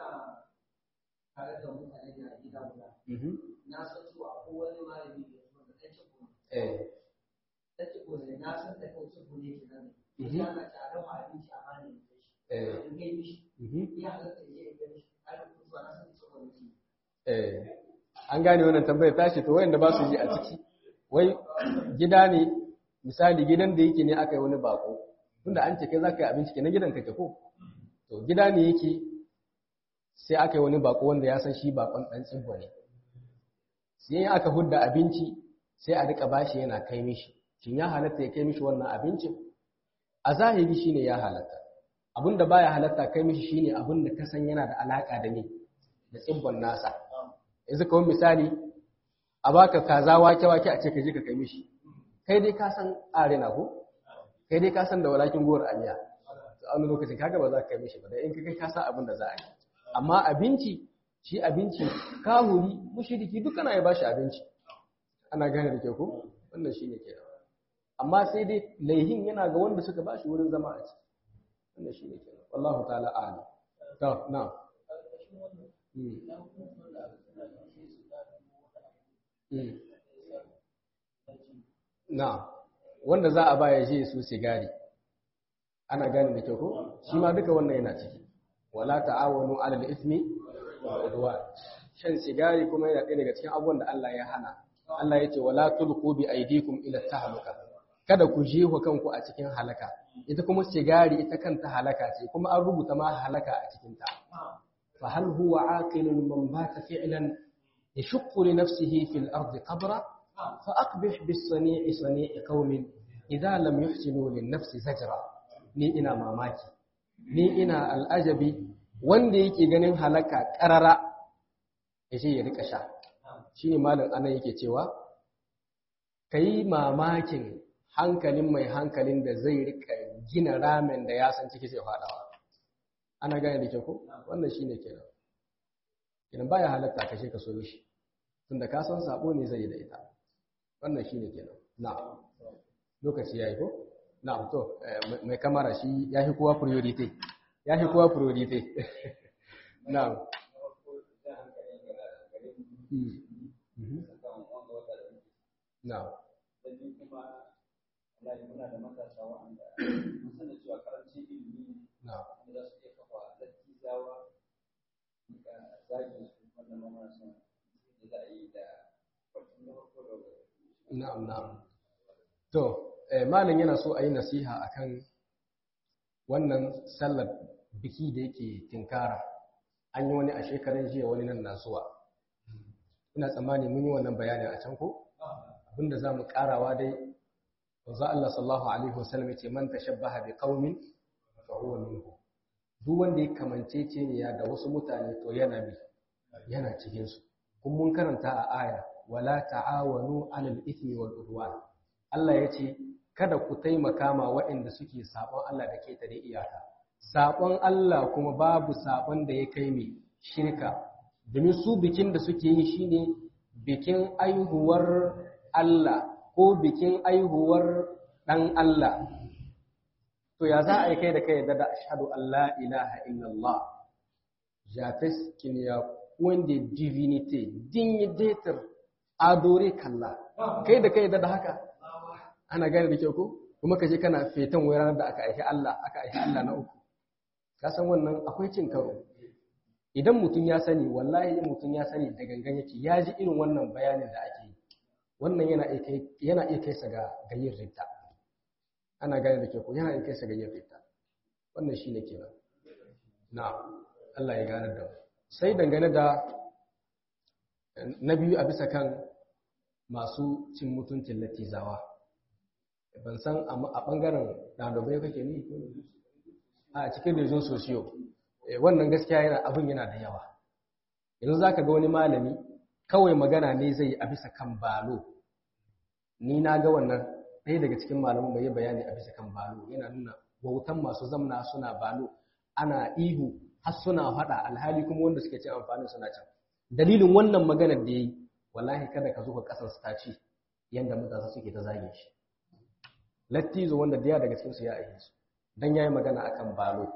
Mhm. na san cewa akwai wani malami da ya zo da ɗan cikin Eh. ɗan cikin ne na san da kan cikin ne ke nan Mhm. ya na ci a dafa abinci a bani da shi Eh. in gai mishi Mhm. ya halatta ya yi gani a da kuma na san cikin ne Eh, an gane wannan tambayar tashi to wayanda ba su ji a ciki wai gida ne misali gidan da yake ne aka yi wani bako tunda an ce kai za ka yi abinci kenan gidan kake ko to gida ne yake sai aka yi wani bako wanda ya san shi bakon dan tsibbo ne sai in aka hudda abinci sai a rika bashi yana kai mishi shin ya halatta ya kai mishi wannan abincin a zahiri shine ya halatta abinda baya halatta kai mishi shine abinda ka san yana da alaka da ni da tsibbon nasa yanzu kawai misali a baka kaza wake-wake a ce ka je ka kai mishi kai dai ka san arena ko kai dai ka san da walakin gowar amiya to a wani lokacin kaga ba za ka kai mishi ba da in ka kai ka san abin da za a yi amma abinci shi abinci kahuri mushriki duk ana ya bashi abinci ana gane da ke ko wannan shine kenan amma sai dai laihin yana ga wanda suka bashi wurin zama a ciki wannan shine kenan wallahu ta'ala a'lam to na'am Mm. Mm. Na, wanda za a ba ya je su sigari, ana gane da kyau ko? Shi ma duka wannan yana ciki. Wala ta'awanu alal ismi wa udwan. Shan sigari kuma yana ɗaya daga cikin abubuwan da Allah ya hana. Allah ya ce wala tulqu bi aydikum ila tahluka. Kada ku jefa kanku a cikin halaka. Ita kuma sigari ita kanta halaka ce, kuma an rubuta ma halaka a cikin ta. Fa hal huwa aqilun man bata fi'lan يشق لنفسه في الأرض قبرا فأقبح بالصنيع صنيع قوم إذا لم يحسنوا للنفس زجرا ni ina mamaki ni ina al'ajabi wanda yake ganin halaka ƙarara ya ce ya rika sha shi ne malin ana yake cewa ka yi mamakin hankalin mai hankalin da zai rika gina ramen da ya san ciki zai faɗawa ana gane da ke ko wannan shi ne kenan kenan baya halatta ka ka so shi tunda ka san sabo ne zai yi da ita wannan shine kenan na'am lokaci yayi ko na'am to mai kamara shi yafi kowa priority yafi kowa priority na'am na'am muna da matasa wa'anda mun sani cewa karancin ilimi na'am wanda za su iya kafa dattijawa ga zagin su wannan ma muna son da za a yi da farkon da farko da na'am na'am to malam yana so a yi nasiha akan wannan sallar biki da yake tinkara an yi wani a shekarun jiya wani nan nasuwa ina tsammani mun yi wannan bayanin a can ko abinda za mu karawa dai wanzu Allah sallallahu alaihi wasallam yace man tashabbaha bi qaumin fa huwa minhu duk wanda ya kamance ce ne ya da wasu mutane to yana bi yana cikin su kun mun karanta a aya wala ta'awanu 'alal ithmi wal udwan Allah yace kada ku taimaka ma waɗanda suke sabon Allah da ke tare iyaka sabon Allah kuma babu sabon da ya kai mai shirka domin su bikin da suke yi shine bikin aihuwar Allah ko bikin aihuwar ɗan Allah. To ya za a yi kai da kai da ashadu Allah ilaha illallah. Jafes kiniya wanda divinity dignidator adore kalla. Kai da kai da haka. Ana gane da kyau ko? Kuma ka je kana fetan wai ranar da aka aihi Allah, aka aihi Allah na uku. Ka san wannan akwai cin karo. Idan mutum ya sani, wallahi mutum ya sani da gangan yake, ya ji irin wannan bayanin da ake yi. wannan yana iya kai sa ga yin rita ana gane da ke ku yana iya kai sa ga yin rita wannan shi ne kenan na Allah ya gane da sai dangane da na biyu a bisa kan masu cin mutuncin latizawa ban san a ɓangaren ɗalibai kake ni a cikin rijin sosiyo wannan gaskiya yana abin yana da yawa yanzu za ka ga wani malami kawai magana ne zai a bisa kan balo ni na ga wannan ɗaya daga cikin malamin bai yi bayani a bisa kan balo yana nuna wautan masu zamna suna balo ana ihu har suna faɗa alhali kuma wanda suke cin amfanin suna can dalilin wannan maganar da ya yi wallahi kada ka zo ka ƙasar su taci yadda matasa suke ta zage shi lattizo wanda daya daga cikinsu ya aihe su dan yayi magana akan balo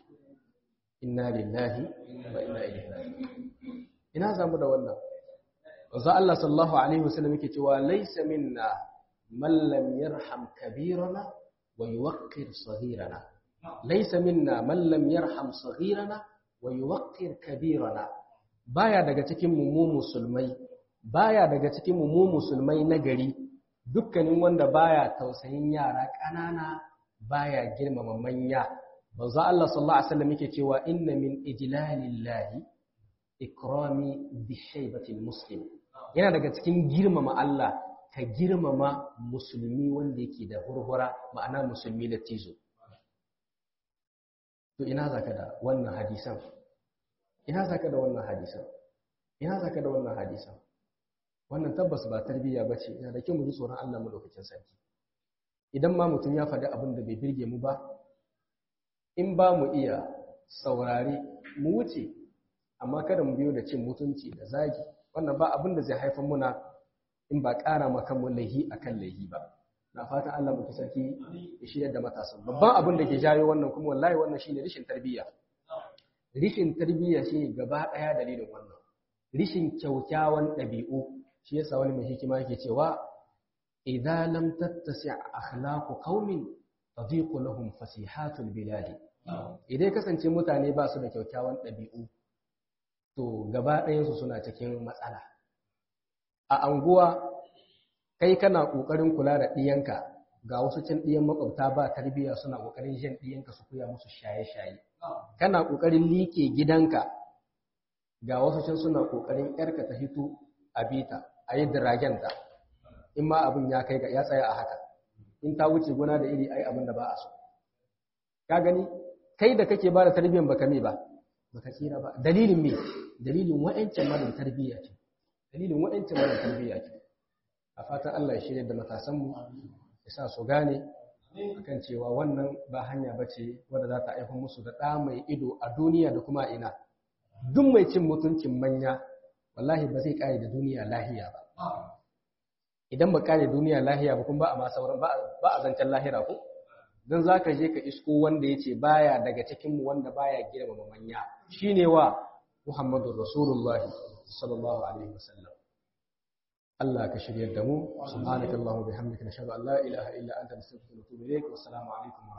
inna lillahi wa inna ilaihi raji'un ina zamu da wannan wanzu Allah sallallahu Alaihi wasallam yake cewa laisa minna man lam yarham kabirana wa yuwaqqir saghirana laisa minna man lam yarham saghirana wa yuwaqqir kabirana baya daga cikin mu musulmai baya daga cikin mu musulmai na gari dukkanin wanda baya tausayin yara ƙanana baya girmama manya manzo Allah sallallahu alaihi wasallam yake cewa inna min ijlalillahi ikrami bi shaybatil muslim yana daga cikin girmama Allah ka girmama musulmi wanda yake da hurhura ma'ana musulmi da tizo to ina zaka da wannan hadisan ina zaka da wannan hadisan ina zaka da wannan hadisan wannan tabbas ba tarbiyya bace yana da kyau mu ji tsoron Allah mu lokacin sarki idan ma mutum ya faɗi abin da bai birge mu ba in ba mu iya saurari mu wuce amma kada mu biyo da cin mutunci da zagi wannan ba abin da zai haifar muna in ba ƙara maka mu laihi akan laihi ba na fatan Allah muke sarki ya shirya da matasan babban abin da ke jayo wannan kuma wallahi wannan shine rishin tarbiyya rishin tarbiyya shine gaba ɗaya dalilin wannan rishin kyaukyawan ɗabi'u shi yasa wani mai hikima yake cewa idza lam tattasi akhlaqu qaumin tadiqu lahum fasihatul bilad idan kasance mutane ba su da kyaukyawan ɗabi'u to gaba ɗayansu suna cikin matsala a anguwa kai kana ƙoƙarin kula da ɗiyanka ga wasu cin ɗiyan makwabta ba tarbiyya suna ƙoƙarin jan ɗiyanka su koya musu shaye-shaye kana ƙoƙarin liƙe gidanka ga wasu cin suna ƙoƙarin ƴarka ta hito a bita a yi diragenta in ma abin ya kai ga ya tsaya a haka in ta wuce gona da iri ai abin da ba a so ka gani kai da kake ba da tarbiyyan baka me ba baka tsira ba dalilin me dalilin wa'ancin mara tarbiyya ce dalilin wa'ancin mara tarbiyya ce a fatan Allah ya shirya da matasan mu ya sa su gane akan cewa wannan ba hanya bace wadda za ta aika musu da ɗa mai ido a duniya da kuma ina duk mai cin mutuncin manya wallahi ba zai kare da duniya lahiya ba idan ba kare duniya lahiya ba kuma ba a ma sauran ba a zancen lahira ko dan zaka je ka isko wanda yace baya daga cikin mu wanda baya girmama manya shine wa Muhammadur Rasulullahi sallallahu alaihi wasallam Allah ka shiryar da mu subhanakallahumma bihamdika nashhadu an la ilaha illa anta nastaghfiruka wa natubu ilayk wa assalamu alaikum